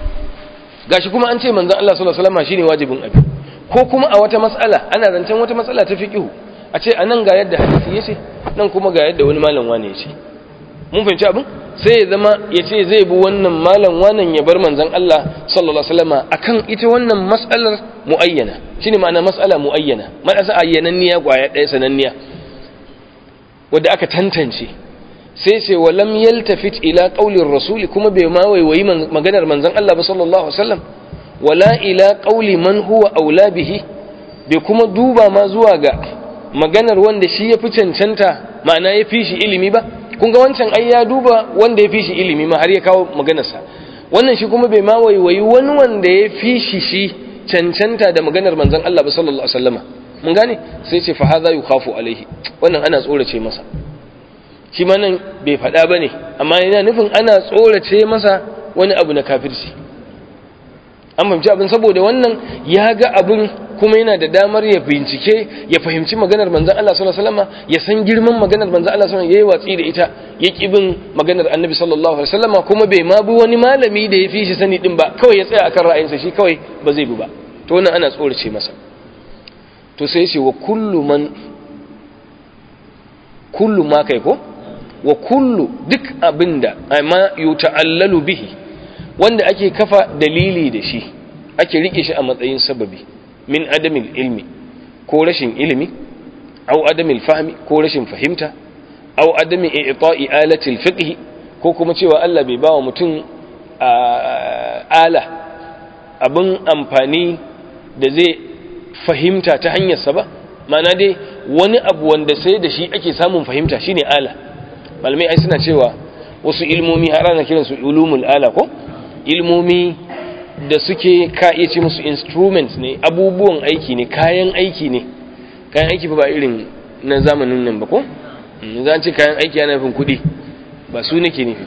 gashi kuma an ce manzon Allah sallallahu alaihi wasallam shine wajibin abi ko kuma a wata mas'ala ana zancen wata mas'ala ta fiqhu a ce anan ga yadda hadisi yace nan kuma ga yadda wani malam wane yace mun fahimci abin sai ya zama yace zai bi wannan malam wannan ya bar manzon Allah sallallahu alaihi wasallam akan ita wannan mas'alar muayyana shine ma'ana mas'ala muayyana mas'ala ayyananniya kwaya ɗaya sananniya wadda aka tantance sai ce wa lam yaltafit ila qaulir rasuli kuma bai ma waiwayi maganar manzon Allah ba sallallahu alaihi wasallam wala ila qauli man huwa aula bihi bai kuma duba ma zuwa ga maganar wanda shi ya fi cancanta ma'ana ya fi shi ilimi ba kun ga wancan ai ya duba wanda ya fi shi ilimi ma har ya kawo maganarsa wannan shi kuma bai ma waiwayi wani wanda ya fi shi shi cancanta da maganar manzon Allah ba sallallahu alaihi wasallama mun gane sai ce fa hadha yukhafu alaihi wannan ana tsorace masa shi ma nan bai faɗa bane amma yana nufin ana tsorace masa wani abu na kafirci an fahimci abin saboda wannan ya ga abin kuma yana da damar ya bincike ya fahimci maganar manzan Allah sallallahu alaihi wasallam ya san girman maganar manzan Allah sallallahu alaihi wasallam yayi watsi da ita ya ki bin maganar Annabi sallallahu alaihi wasallam kuma bai ma bi wani malami da ya fi shi sani din ba kawai ya tsaya akan ra'ayinsa shi kawai ba zai bi ba to wannan ana tsorace masa to sai ce wa kullu man kullu ma kai ko wa kullu duk abinda amma yuta'allalu bihi wanda ake kafa dalili da shi ake rike shi a matsayin sababi min adamil ilmi ko rashin ilimi au adamil fahmi ko rashin fahimta au adami i'ta'i alatil fiqh ko kuma cewa Allah bai bawa mutum ala abin amfani da zai fahimta ta hanyarsa ba ma'ana dai wani abu wanda sai da shi ake samun fahimta shine ala malamai ai suna cewa wasu ilmomi har ana kiransu ulumul ala ko ilmomi da suke ka iya ce musu instruments ne abubuwan aiki ne kayan aiki ne kayan aiki ba irin na zamanin nan ba ko za ce kayan aiki yana nufin kuɗi ba su nake nufi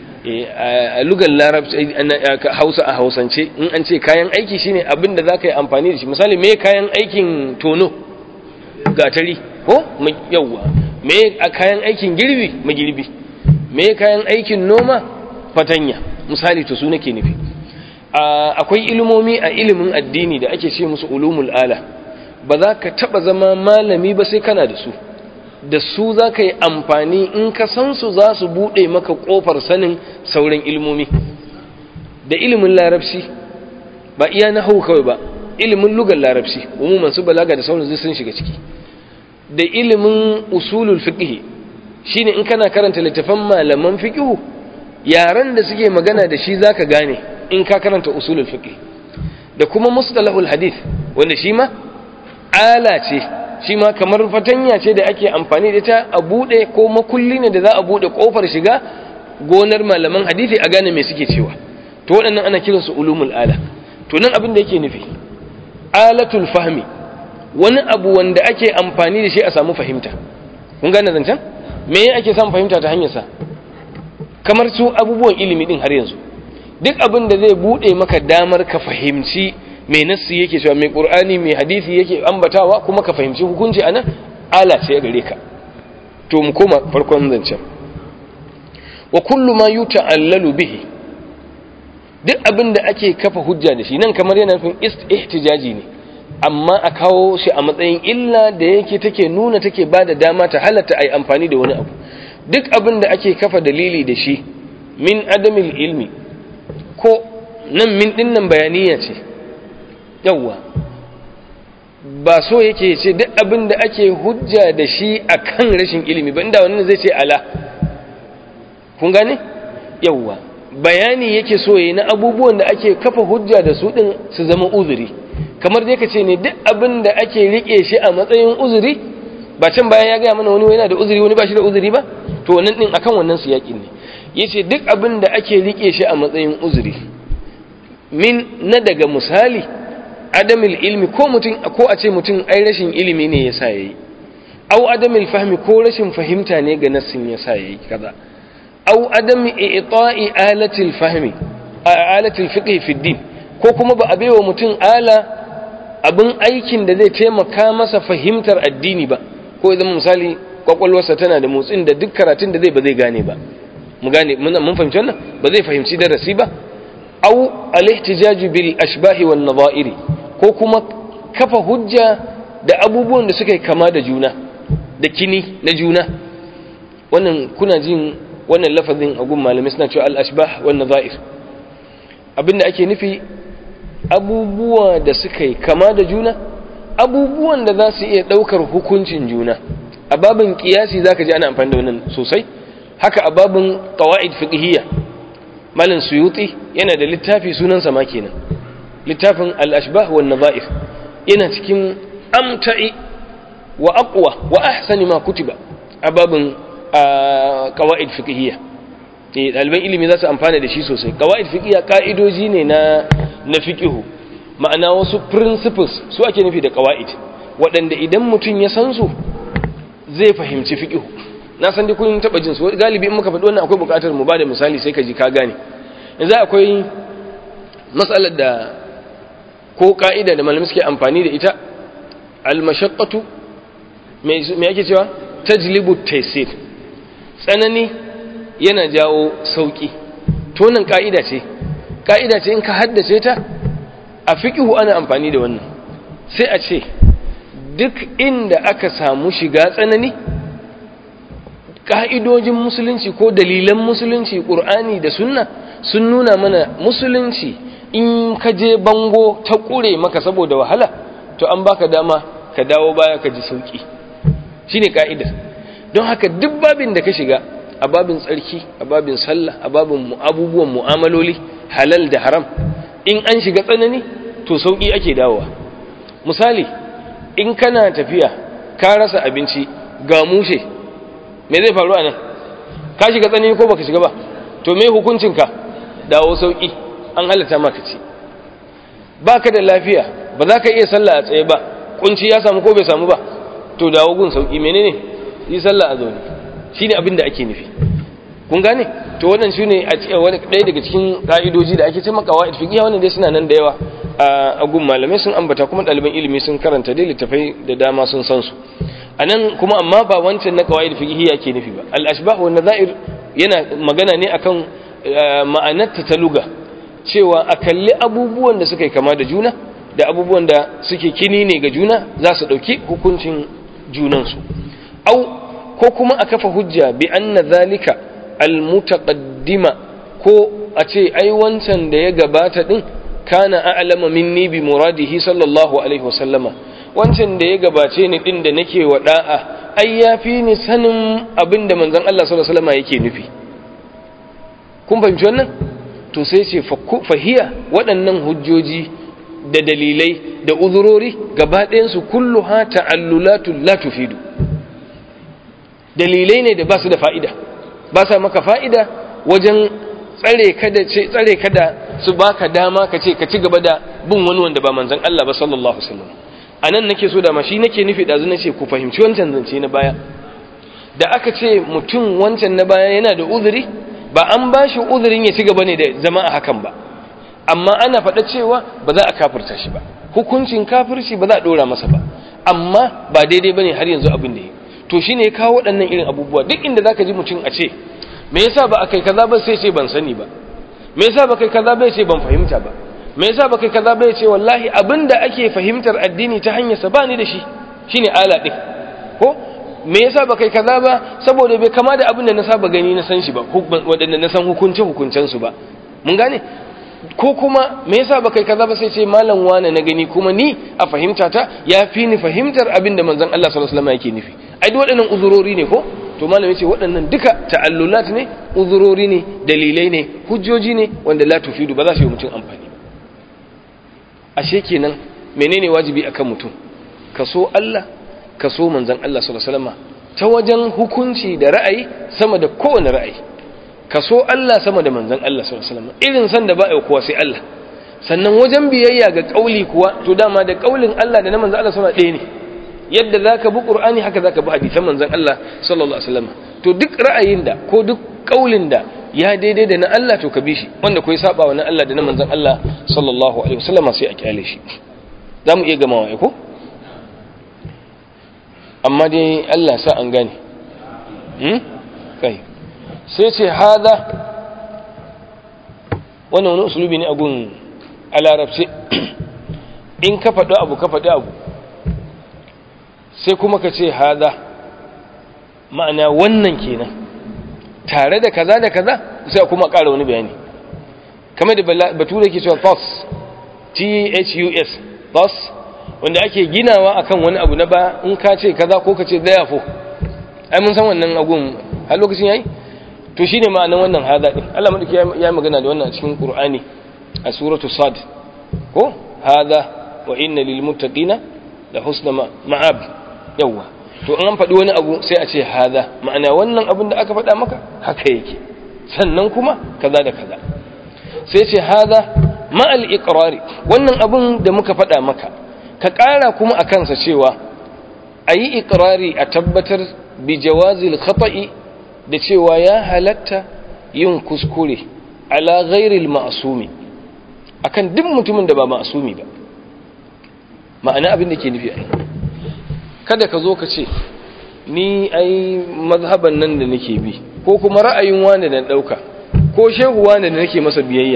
a lugar larabci hausa a hausance in an ce kayan aiki shine abin da za ka yi amfani da shi misali me kayan aikin tono gatari ko yawwa me a kayan aikin girbi magirbi me kayan aikin noma fatanya misali to su nake nufi akwai ilimomi a ilimin addini da ake ce musu ulumul ala ba za ka taba zama malami ba sai kana da su da su za ka yi amfani in ka san su za su buɗe maka ƙofar sanin sauran ilimomi da ilimin larabci ba iya na hau kawai ba ilimin lugar larabci umuman su balaga da sauran sun shiga ciki da ilimin usulul fiqh shine in kana karanta littafan malaman fiqh yaran da suke magana da shi zaka gane in ka karanta usulul fiqh da kuma mustalahul hadith wanda shi ma ala ce shi ma kamar fatanya ce da ake amfani da ta a bude ko makulli ne da za a bude kofar shiga gonar malaman hadisi a gane me suke cewa to waɗannan ana kiransu ulumul ala to nan abin da yake nufi alatul fahmi wani abu wanda ake amfani da shi a samu fahimta kun gane zancen me ake samun fahimta ta hanyarsa kamar su abubuwan ilimi din har yanzu duk abin da zai bude maka damar ka fahimci mai nassi yake cewa mai qur'ani mai hadisi yake ambatawa kuma ka fahimci hukunci anan ala ce gare ka to mu koma farkon zancen wa kullu ma yuta'allalu bihi duk abin da ake kafa hujja da shi nan kamar yana nufin ihtijaji ne amma a kawo shi a matsayin illa da yake take nuna take ba da dama ta halatta a yi amfani da wani abu duk abin da ake kafa dalili da shi min adamil ilmi ko nan min dinnan bayaniya ce yawwa ba so yake ce duk abin da ake hujja da shi a kan rashin ilimi ba inda wani zai ce ala kun gane yawwa bayani yake so yi na abubuwan da ake kafa hujja da su din su zama uzuri kamar dai ka ce ne duk abin da ake rike shi a matsayin uzuri ba can bayan ya gaya mana wani yana da uzuri wani ba shi da uzuri ba to wannan din akan wannan su yaƙin ne yace duk abin da ake rike shi a matsayin uzuri min na daga misali adamil ilmi ko mutum ko a ce mutum ai rashin ilimi ne yasa yayi au adamil fahmi ko rashin fahimta ne ga nassin yasa yayi kaza au adami i'ta'i alatil fahmi alatil fiqh fi din ko kuma ba a baiwa mutum ala abin aikin da zai taimaka masa fahimtar addini ba ko idan misali kwakwalwarsa tana da motsin da duk karatun da zai ba zai gane ba mu gane mun fahimci wannan ba zai fahimci darasi ba au al-ihtijaju bil ashbahi wan nadha'iri ko kuma kafa hujja da abubuwan da suka yi kama da juna da kini na juna wannan kuna jin wannan lafazin a gun malamai suna cewa al-ashbah wan nadha'ir abinda ake nufi abubuwa da suka yi kama da juna abubuwan da za su iya ɗaukar hukuncin juna a babin kiyasi za ka ji ana amfani da wannan sosai haka a babin ƙawa'id fiqhiyya malin suyuti yana da littafi sunansa ma kenan littafin al-ashbah wan nadha'ir yana cikin amta'i wa aqwa wa ahsani ma kutiba a babin ƙawa'id fiqhiyya eh ɗaliban ilimi za su amfana da shi sosai qawaid fiqhiyya ka'idoji ne na na fiqhu ma'ana wasu principles su ake nufi da qawaid waɗanda idan mutum ya san su zai fahimci fiqhu na san dai kun taba jin su galibi in muka faɗi wannan akwai buƙatar mu bada misali sai ka ji ka gane yanzu akwai matsalar da ko ka'ida da malamai suke amfani da ita al-mashaqqatu me yake cewa tajlibu taysir tsanani yana jawo sauki to nan ka'ida ce ka'ida ce in ka haddace ta a fiqhu ana amfani da wannan sai a ce duk inda aka samu shiga tsanani ka'idojin musulunci ko dalilan musulunci qur'ani da sunna sun nuna mana musulunci in ka je bango ta kure maka saboda wahala to an baka dama ka dawo baya ka ji sauki shine ka'idar don haka duk babin da ka shiga a babin tsarki a babin sallah a babin abubuwan mu'amaloli halal da haram in an shiga tsanani to sauki ake dawowa misali in kana tafiya ka rasa abinci ga mushe me zai faru a nan ka shiga tsanani ko baka shiga ba to me hukuncinka dawo sauki an halatta maka ci baka da lafiya ba za ka iya sallah a tsaye ba kunci ya samu ko bai samu ba to dawo gun sauki menene yi sallah a zaune shine abin da ake nufi kun gane to wannan shine a wani ɗaya daga cikin ka'idoji da ake ce maka wa'id fiqh wannan dai suna nan da yawa a gun malamai sun ambata kuma ɗaliban ilimi sun karanta dai littafai da dama sun san su anan kuma amma ba wancan na qawaid fiqh yake nufi ba al ashbah wa nadha'ir yana magana ne akan ma'anar ta luga cewa a kalli abubuwan da suka yi kama da juna da abubuwan da suke kini ne ga juna za su ɗauki hukuncin junansu au ko kuma a kafa hujja bi anna zalika almutaqaddima ko a ce ai wancan da ya gabata din kana a'lama minni bi muradihi sallallahu alaihi wasallama wancan da ya gabace ni din da nake wa da'a ai yafi ni sanin abin da manzon Allah sallallahu alaihi wasallama yake nufi kun fahimci wannan to sai ce fahiya waɗannan hujjoji da dalilai da uzurori gaba ɗayansu kullu ha ta'allulatu la tufidu dalilai ne da ba su da fa'ida ba sa maka fa'ida wajen tsare kada ce tsare kada su baka dama ka ce ka ci gaba da bin wani wanda ba manzon Allah ba sallallahu alaihi wasallam anan nake so da ma shi nake nufi da nace ku fahimci wancan zance na baya da aka ce mutum wancan na baya yana da uzuri ba an ba shi uzurin ya ci gaba ne da zama a hakan ba amma ana faɗa cewa ba za a kafirta shi ba hukuncin kafirci ba za a ɗora masa ba amma ba daidai ba ne har yanzu abin da ya to shi ne ya kawo waɗannan irin abubuwa duk inda za ka ji mutum a ce me yasa ba a kai kaza ba sai ce ban sani ba me yasa ba kai kaza ba ce ban fahimta ba me yasa ba kai kaza ba ce wallahi abin da ake fahimtar addini ta hanyar sa ba ni da shi shine ala ɗin ko me yasa ba kai kaza ba saboda bai kama da abin da na saba gani na san shi ba waɗanda na san hukunce hukuncen su ba mun gane ko kuma me yasa ba kai kaza ba sai ce malam wane na gani kuma ni a fahimta ta ya fi ni fahimtar abin da manzon Allah sallallahu alaihi wasallam yake nufi ai duk waɗannan uzurori ne ko to malam yace waɗannan duka ta'allulat ne uzurori ne dalilai ne hujjoji ne wanda la tufidu ba za su yi mutum amfani ba ashe kenan menene wajibi akan mutum ka so Allah ka so manzon Allah sallallahu alaihi wasallam ta wajen hukunci da ra'ayi sama da kowane ra'ayi ka so Allah sama da manzon Allah sallallahu alaihi wasallam irin san da ba ai kowa sai Allah sannan wajen biyayya ga kauli kuwa to dama da kaulin Allah da na manzon Allah sallallahu alaihi wasallam ɗaya ne yadda zaka bi Qur'ani haka zaka bi hadisan manzon Allah sallallahu alaihi wasallam to duk ra'ayin da ko duk kaulin da ya daidai da na Allah to ka bi shi wanda ko ya saba wa na Allah da na manzon Allah sallallahu alaihi wasallam sai a kyale shi zamu iya gamawa ai ko amma dai Allah sa an gane hmm kai sai ce hada wannan wani usulubi ne a gun a larabci in ka faɗi abu ka faɗi abu sai kuma ka ce hada ma'ana wannan kenan tare da kaza da kaza sai kuma ƙara wani bayani kamar da bature ke cewa thus t-h-u-s thus wanda ake ginawa akan wani abu na ba in ka ce kaza ko ka ce therefore ai mun san wannan agun har lokacin yayi to shine ma'anar wannan hada din Allah madauki ya magana da wannan a cikin Qur'ani a suratu Sad ko hada wa inna lil muttaqina la husna ma'ab yawa to an faɗi wani abu sai a ce hada ma'ana wannan abin da aka faɗa maka haka yake sannan kuma kaza da kaza sai ce hada ma'al iqrari wannan abun da muka faɗa maka ka ƙara kuma a kansa cewa a yi iqrari a tabbatar bi jawazil khata'i da cewa ya halatta yin kuskure ala ghairil ma'sumi akan duk mutumin da ba ma'sumi ba ma'ana abin da ke nufi ai kada ka zo ka ce ni ai mazhaban nan da nake bi ko kuma ra'ayin wani da dauka ko shehu wani da nake masa biyayya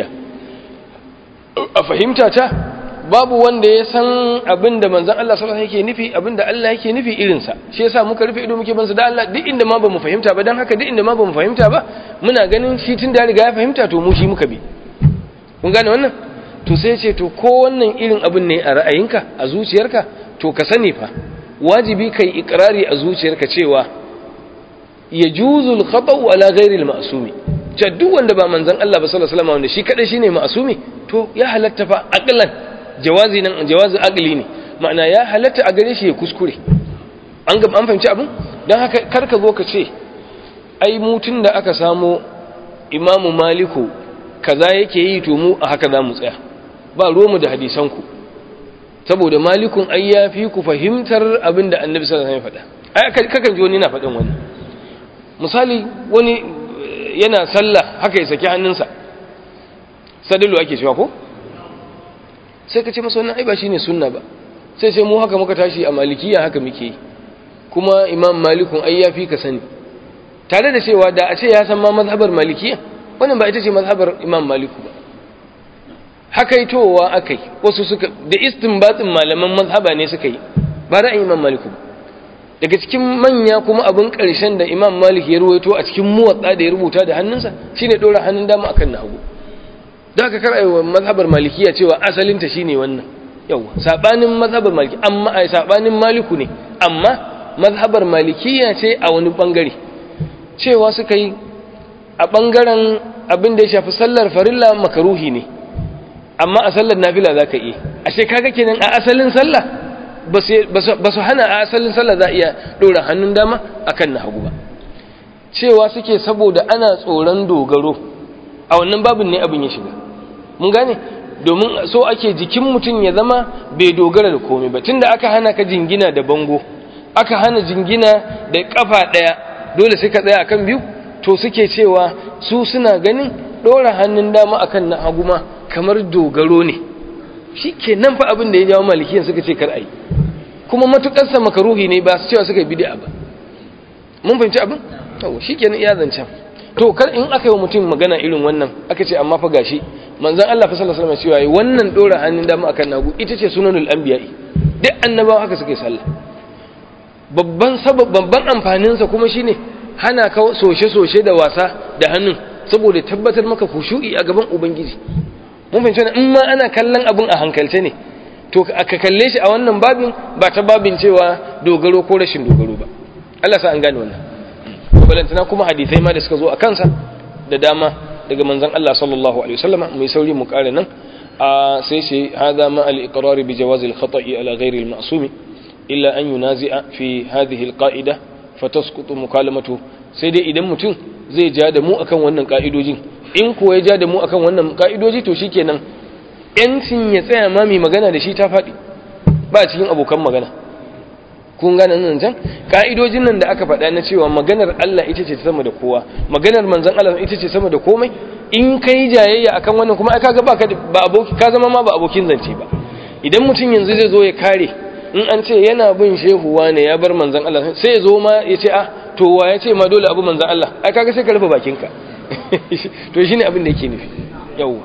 a fahimta ta babu wanda ya san abin da manzon Allah sallallahu alaihi wasallam yake nufi abin da Allah yake nufi irin sa shi yasa muka rufe ido muke bansa da Allah duk inda ma bamu fahimta ba dan haka duk inda ma bamu fahimta ba muna ganin shi tun da riga ya fahimta to mu shi muka bi kun gane wannan to sai ce to ko wannan irin abin ne a ra'ayinka a zuciyarka to ka sani fa wajibi kai ikrari a zuciyarka cewa yajuzu al-khata'u ala ghairi al-ma'sumi ce duk wanda ba manzon Allah ba sallallahu alaihi wasallam wanda shi kadai shine ma'sumi to ya halatta fa aqlan jawazi nan jawazi aqli ne ma'ana ya halatta a gare shi ya kuskure an ga an fahimci abin dan haka kar ka zo ka ce ai mutun da aka samo imamu maliku kaza yake yi to mu a haka za mu tsaya ba mu da hadisanku saboda malikun ai ya fi ku fahimtar abin da annabi sallallahu alaihi wasallam ya faɗa ai kakan ji wani na faɗin wani misali wani yana sallah haka ya saki hannunsa sadalu ake cewa ko sai ka ce masa wannan ai ba shine sunna ba sai sai mu haka muka tashi a malikiya haka muke yi kuma imam malikun ai ya fi ka sani tare da cewa da a ce ya san ma mazhabar malikiya wannan ba ita ce mazhabar imam maliku ba hakaitowa akai wasu suka da istinbatin malaman mazhaba ne suka yi ba ra'ayin imam maliku ba daga cikin manya kuma abin ƙarshen da imam malik ya ruwaito a cikin muwatsa da ya rubuta da hannunsa shine ɗora hannun dama akan na hagu da aka karaiwa mazhabar malikiya cewa asalinta shine wannan yawa sabanin mazhabar maliki amma ai sabanin maliku ne amma mazhabar malikiya ce a wani bangare cewa suka yi a bangaren abin da ya shafi sallar farilla makaruhi ne amma a sallar nafila zaka iya ashe kaga kenan a asalin sallah ba su hana a asalin sallah za iya ɗora hannun dama akan na hagu ba cewa suke saboda ana tsoron dogaro a wannan babin ne abin ya shiga mun gane domin so ake jikin mutum ya zama bai dogara da komai ba tunda aka hana ka jingina da bango aka hana jingina da kafa ɗaya dole sai ka tsaya akan biyu to suke cewa su suna ganin ɗora hannun dama akan na hagu ma kamar dogaro ne shi ke nan fa abin da ya jawo malikiyan suka ce kar a yi kuma matuƙarsa makaruhi ne ba su cewa suka yi bid'a ba mun fahimci abin yawo shi ke iya zancen to kar in aka yi wa mutum magana irin wannan aka ce amma fa gashi manzon Allah fa sallallahu alaihi wasallam cewa wannan dora hannun dama akan nagu ita ce sunanul anbiya'i duk annabawa haka suka yi sallah babban sabab babban amfanin sa kuma shine hana ka soshe-soshe da wasa da hannun saboda tabbatar maka kushu'i a gaban ubangiji mun fahimci wannan in ma ana kallon abin a hankalce ne to aka kalle shi a wannan babin ba ta babin cewa dogaro ko rashin dogaro ba Allah sa an gane wannan balantana kuma hadisai ma da suka zo a kansa da dama daga manzon Allah sallallahu alaihi wasallama mai sauri mu kare nan a sai sai hada ma al-iqrar bi jawaz al-khata'i ala ghairi al-ma'sum illa an yunazi'a fi hadhihi al-qa'ida fatasqutu mukalamatu sai dai idan mutum zai ja da mu akan wannan ka'idojin in ko ya ja da mu akan wannan ka'idoji to shikenan yancin ya tsaya ma mai magana da shi ta faɗi ba cikin abokan magana kun gane nan can ka'idojin nan da aka faɗa na cewa maganar Allah ita ce sama da kowa maganar manzon Allah ita ce sama da komai in kai jayayya akan wannan kuma ai kaga ba ka ba aboki ka zama ma ba abokin zance ba idan mutum yanzu zai zo ya kare in an ce yana bin shehu wane ya bar manzon Allah sai ya zo ma ya ce ah to wa ya ce ma dole abu manzon Allah ai kaga sai ka rufe bakinka to shine abin da yake nufi yawwa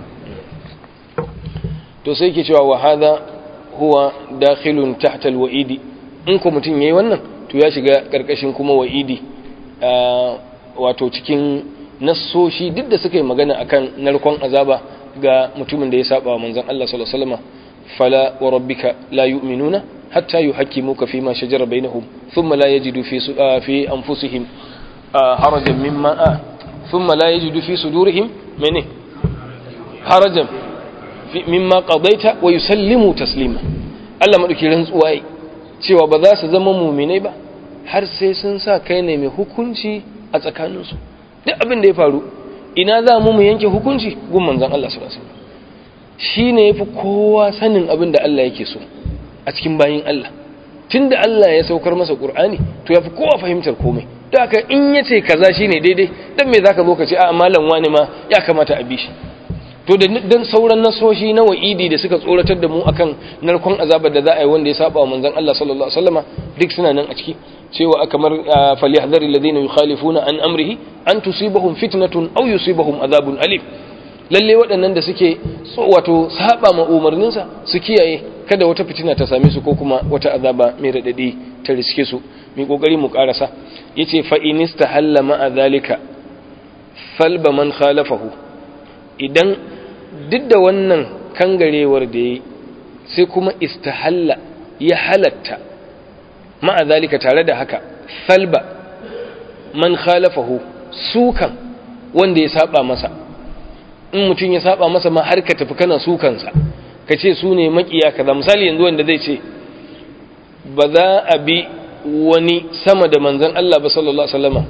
to sai ke cewa wa hadha huwa dakhilun tahta alwa'idi in ko mutum yayi wannan to ya shiga karkashin kuma wa'idi wato cikin nassoshi duk da suka yi magana akan narkon azaba ga mutumin da ya saba wa manzon Allah sallallahu alaihi wasallam fala wa rabbika la yu'minuna hatta yuhakkimuka fima shajara bainahum thumma la yajidu fi fi anfusihim harajan mimma thumma la yajidu fi sudurihim mene harajan mimma qadaita wa yusallimu taslima Allah madauki rantsuwa cewa ba za su zama mu'minai ba har sai sun sa kai ne mai hukunci a tsakaninsu duk abin da ya faru ina za mu mu yanke hukunci gun manzon Allah sallallahu alaihi wasallam shine yafi kowa sanin abin da Allah yake so a cikin bayin Allah tunda Allah ya saukar masa Qur'ani to yafi kowa fahimtar komai da haka in yace kaza shine daidai dan me zaka zo ka ce a malam wani ma ya kamata a bi shi to da dan sauran nasoshi na wa'idi da suka tsoratar da mu akan narkon azabar da za a yi wanda ya saba wa manzon Allah sallallahu alaihi wasallama duk suna nan a ciki cewa kamar falyahdhar alladhina yukhalifuna an amrihi an tusibahum fitnatun aw yusibahum azabun alim lalle waɗannan da suke wato saba ma umarninsa su kiyaye kada wata fitina ta same su ko kuma wata azaba mai radadi ta riske su mai kokari mu karasa yace fa inistahalla ma zalika falba man khalafahu idan duk da wannan kangarewar da ya sai kuma istahalla ya halatta ma'a zalika tare da haka salba man khalafahu sukan wanda ya saba masa in mutum ya saba masa ma har ka tafi kana sukansa ka ce su ne makiya kaza misali yanzu wanda zai ce ba za a bi wani sama da manzan Allah ba sallallahu alaihi wasallama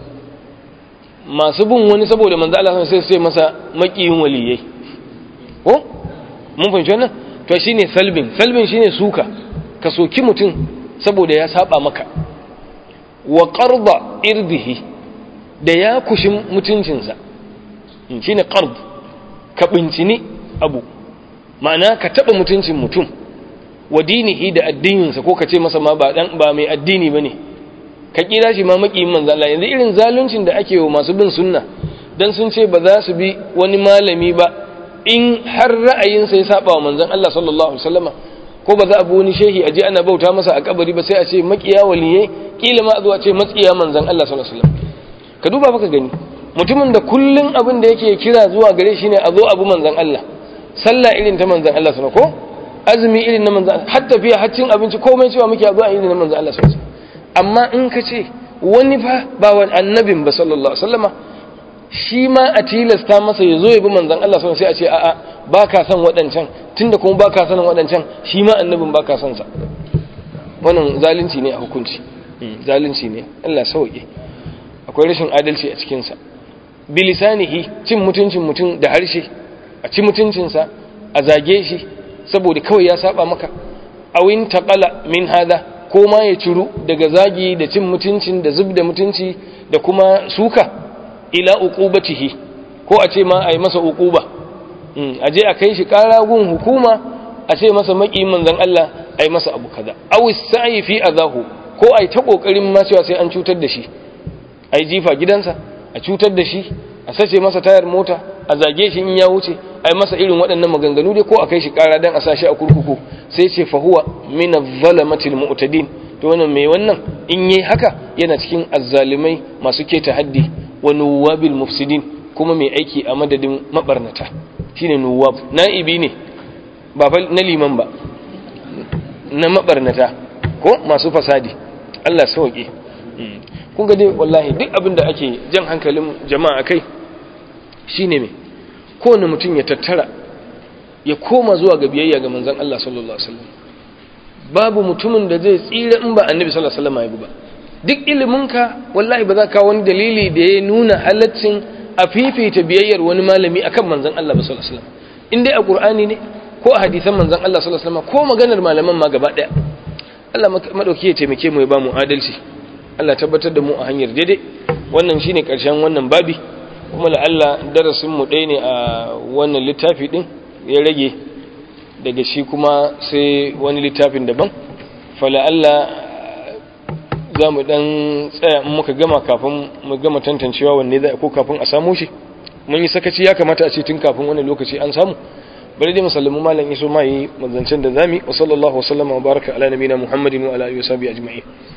masu bin wani saboda manzo Allah sai sai masa makiyin waliyai ko mun fahimci wannan to shine salbin salbin shine suka ka soki mutum saboda ya saba maka wa qarda irdihi da ya kushin mutuncinsa shine qard ka bincini abu ma'ana ka taba mutuncin mutum wa dinihi da addininsa ko ka ce masa ma ba dan ba mai addini bane ka kira shi ma makiyin manzo Allah yanzu irin zaluncin da ake wa masu bin sunna dan sun ce ba za su bi wani malami ba in har ra'ayinsa ya saba wa manzon Allah sallallahu alaihi wasallama ko ba za a bi wani shehi aje ana bauta masa a kabari ba sai a ce makiya waliye kila ma a zo a ce matsiya manzon Allah sallallahu alaihi wasallam ka duba baka gani mutumin da kullun abin da yake kira zuwa gare shi ne a zo abu manzon Allah sallah irin ta manzon Allah sallallahu ko azumi irin na manzon har tafiya har cin abinci komai cewa muke a zo irin na manzon Allah sallallahu alaihi amma in ka ce wani fa ba wani annabin ba sallallahu alaihi wasallama shi ma a tilasta masa ya zo ya bi manzon Allah sallallahu sai a ce a'a ba ka son waɗancan tunda kuma ba ka son waɗancan shi ma annabin ba ka son sa wannan zalunci ne a hukunci zalunci ne Allah sauke akwai rashin adalci a cikin sa bilisanihi cin mutuncin mutum da harshe a ci mutuncinsa a zage shi saboda kawai ya saba maka awin taqala min hada ko ma ya ciru daga zagi da cin mutuncin da zub da mutunci da kuma suka ila uqubatihi ko a ce ma a yi masa uquba a je a kai shi ƙara gun hukuma a ce masa maki manzon Allah a yi masa abu kaza aw sa'i fi azahu ko a yi ta kokarin ma cewa sai an cutar da shi a yi jifa gidansa a cutar da shi a sace masa tayar mota a zage shi in ya wuce a yi masa irin waɗannan maganganu dai ko a kai shi ƙara dan a sa shi a kurkuku sai ce fa huwa min adh-dhalamatil mu'tadin to wannan mai wannan in yayi haka yana cikin azzalimai masu keta haddi wa nuwabil mufsidin kuma mai aiki a madadin mabarnata shine nuwab na'ibi ne ba fa na liman ba na mabarnata ko masu fasadi Allah sauke kun ga dai wallahi duk abin da ake jan hankalin jama'a kai shine me kowane mutum ya tattara ya koma zuwa ga biyayya ga manzon Allah sallallahu alaihi wasallam babu mutumin da zai tsira in ba annabi sallallahu alaihi wasallam ya bi ba duk iliminka wallahi ba za ka wani dalili da ya nuna halaccin a fifita biyayyar wani malami akan manzon Allah sallallahu alaihi wasallam in dai a Qur'ani ne ko a hadisan manzon Allah sallallahu alaihi wasallam ko maganar malaman ma gaba daya Allah madauki ya taimake mu ya ba mu adalci Allah tabbatar da mu a hanyar daidai wannan shine karshen wannan babi kuma la Allah darasin mu ɗaya ne a wannan littafi din ya rage daga shi kuma sai wani littafin daban fala Allah za mu dan tsaya in muka gama kafin mu gama tantancewa wanne za ko kafin a samu shi mun yi sakaci ya kamata a ce tun kafin wani lokaci an samu bari dai musallamu malam iso mai manzancen da zami wa sallallahu wa sallama wa baraka ala nabiyina muhammadin wa ala alihi wa sahbihi ajma'in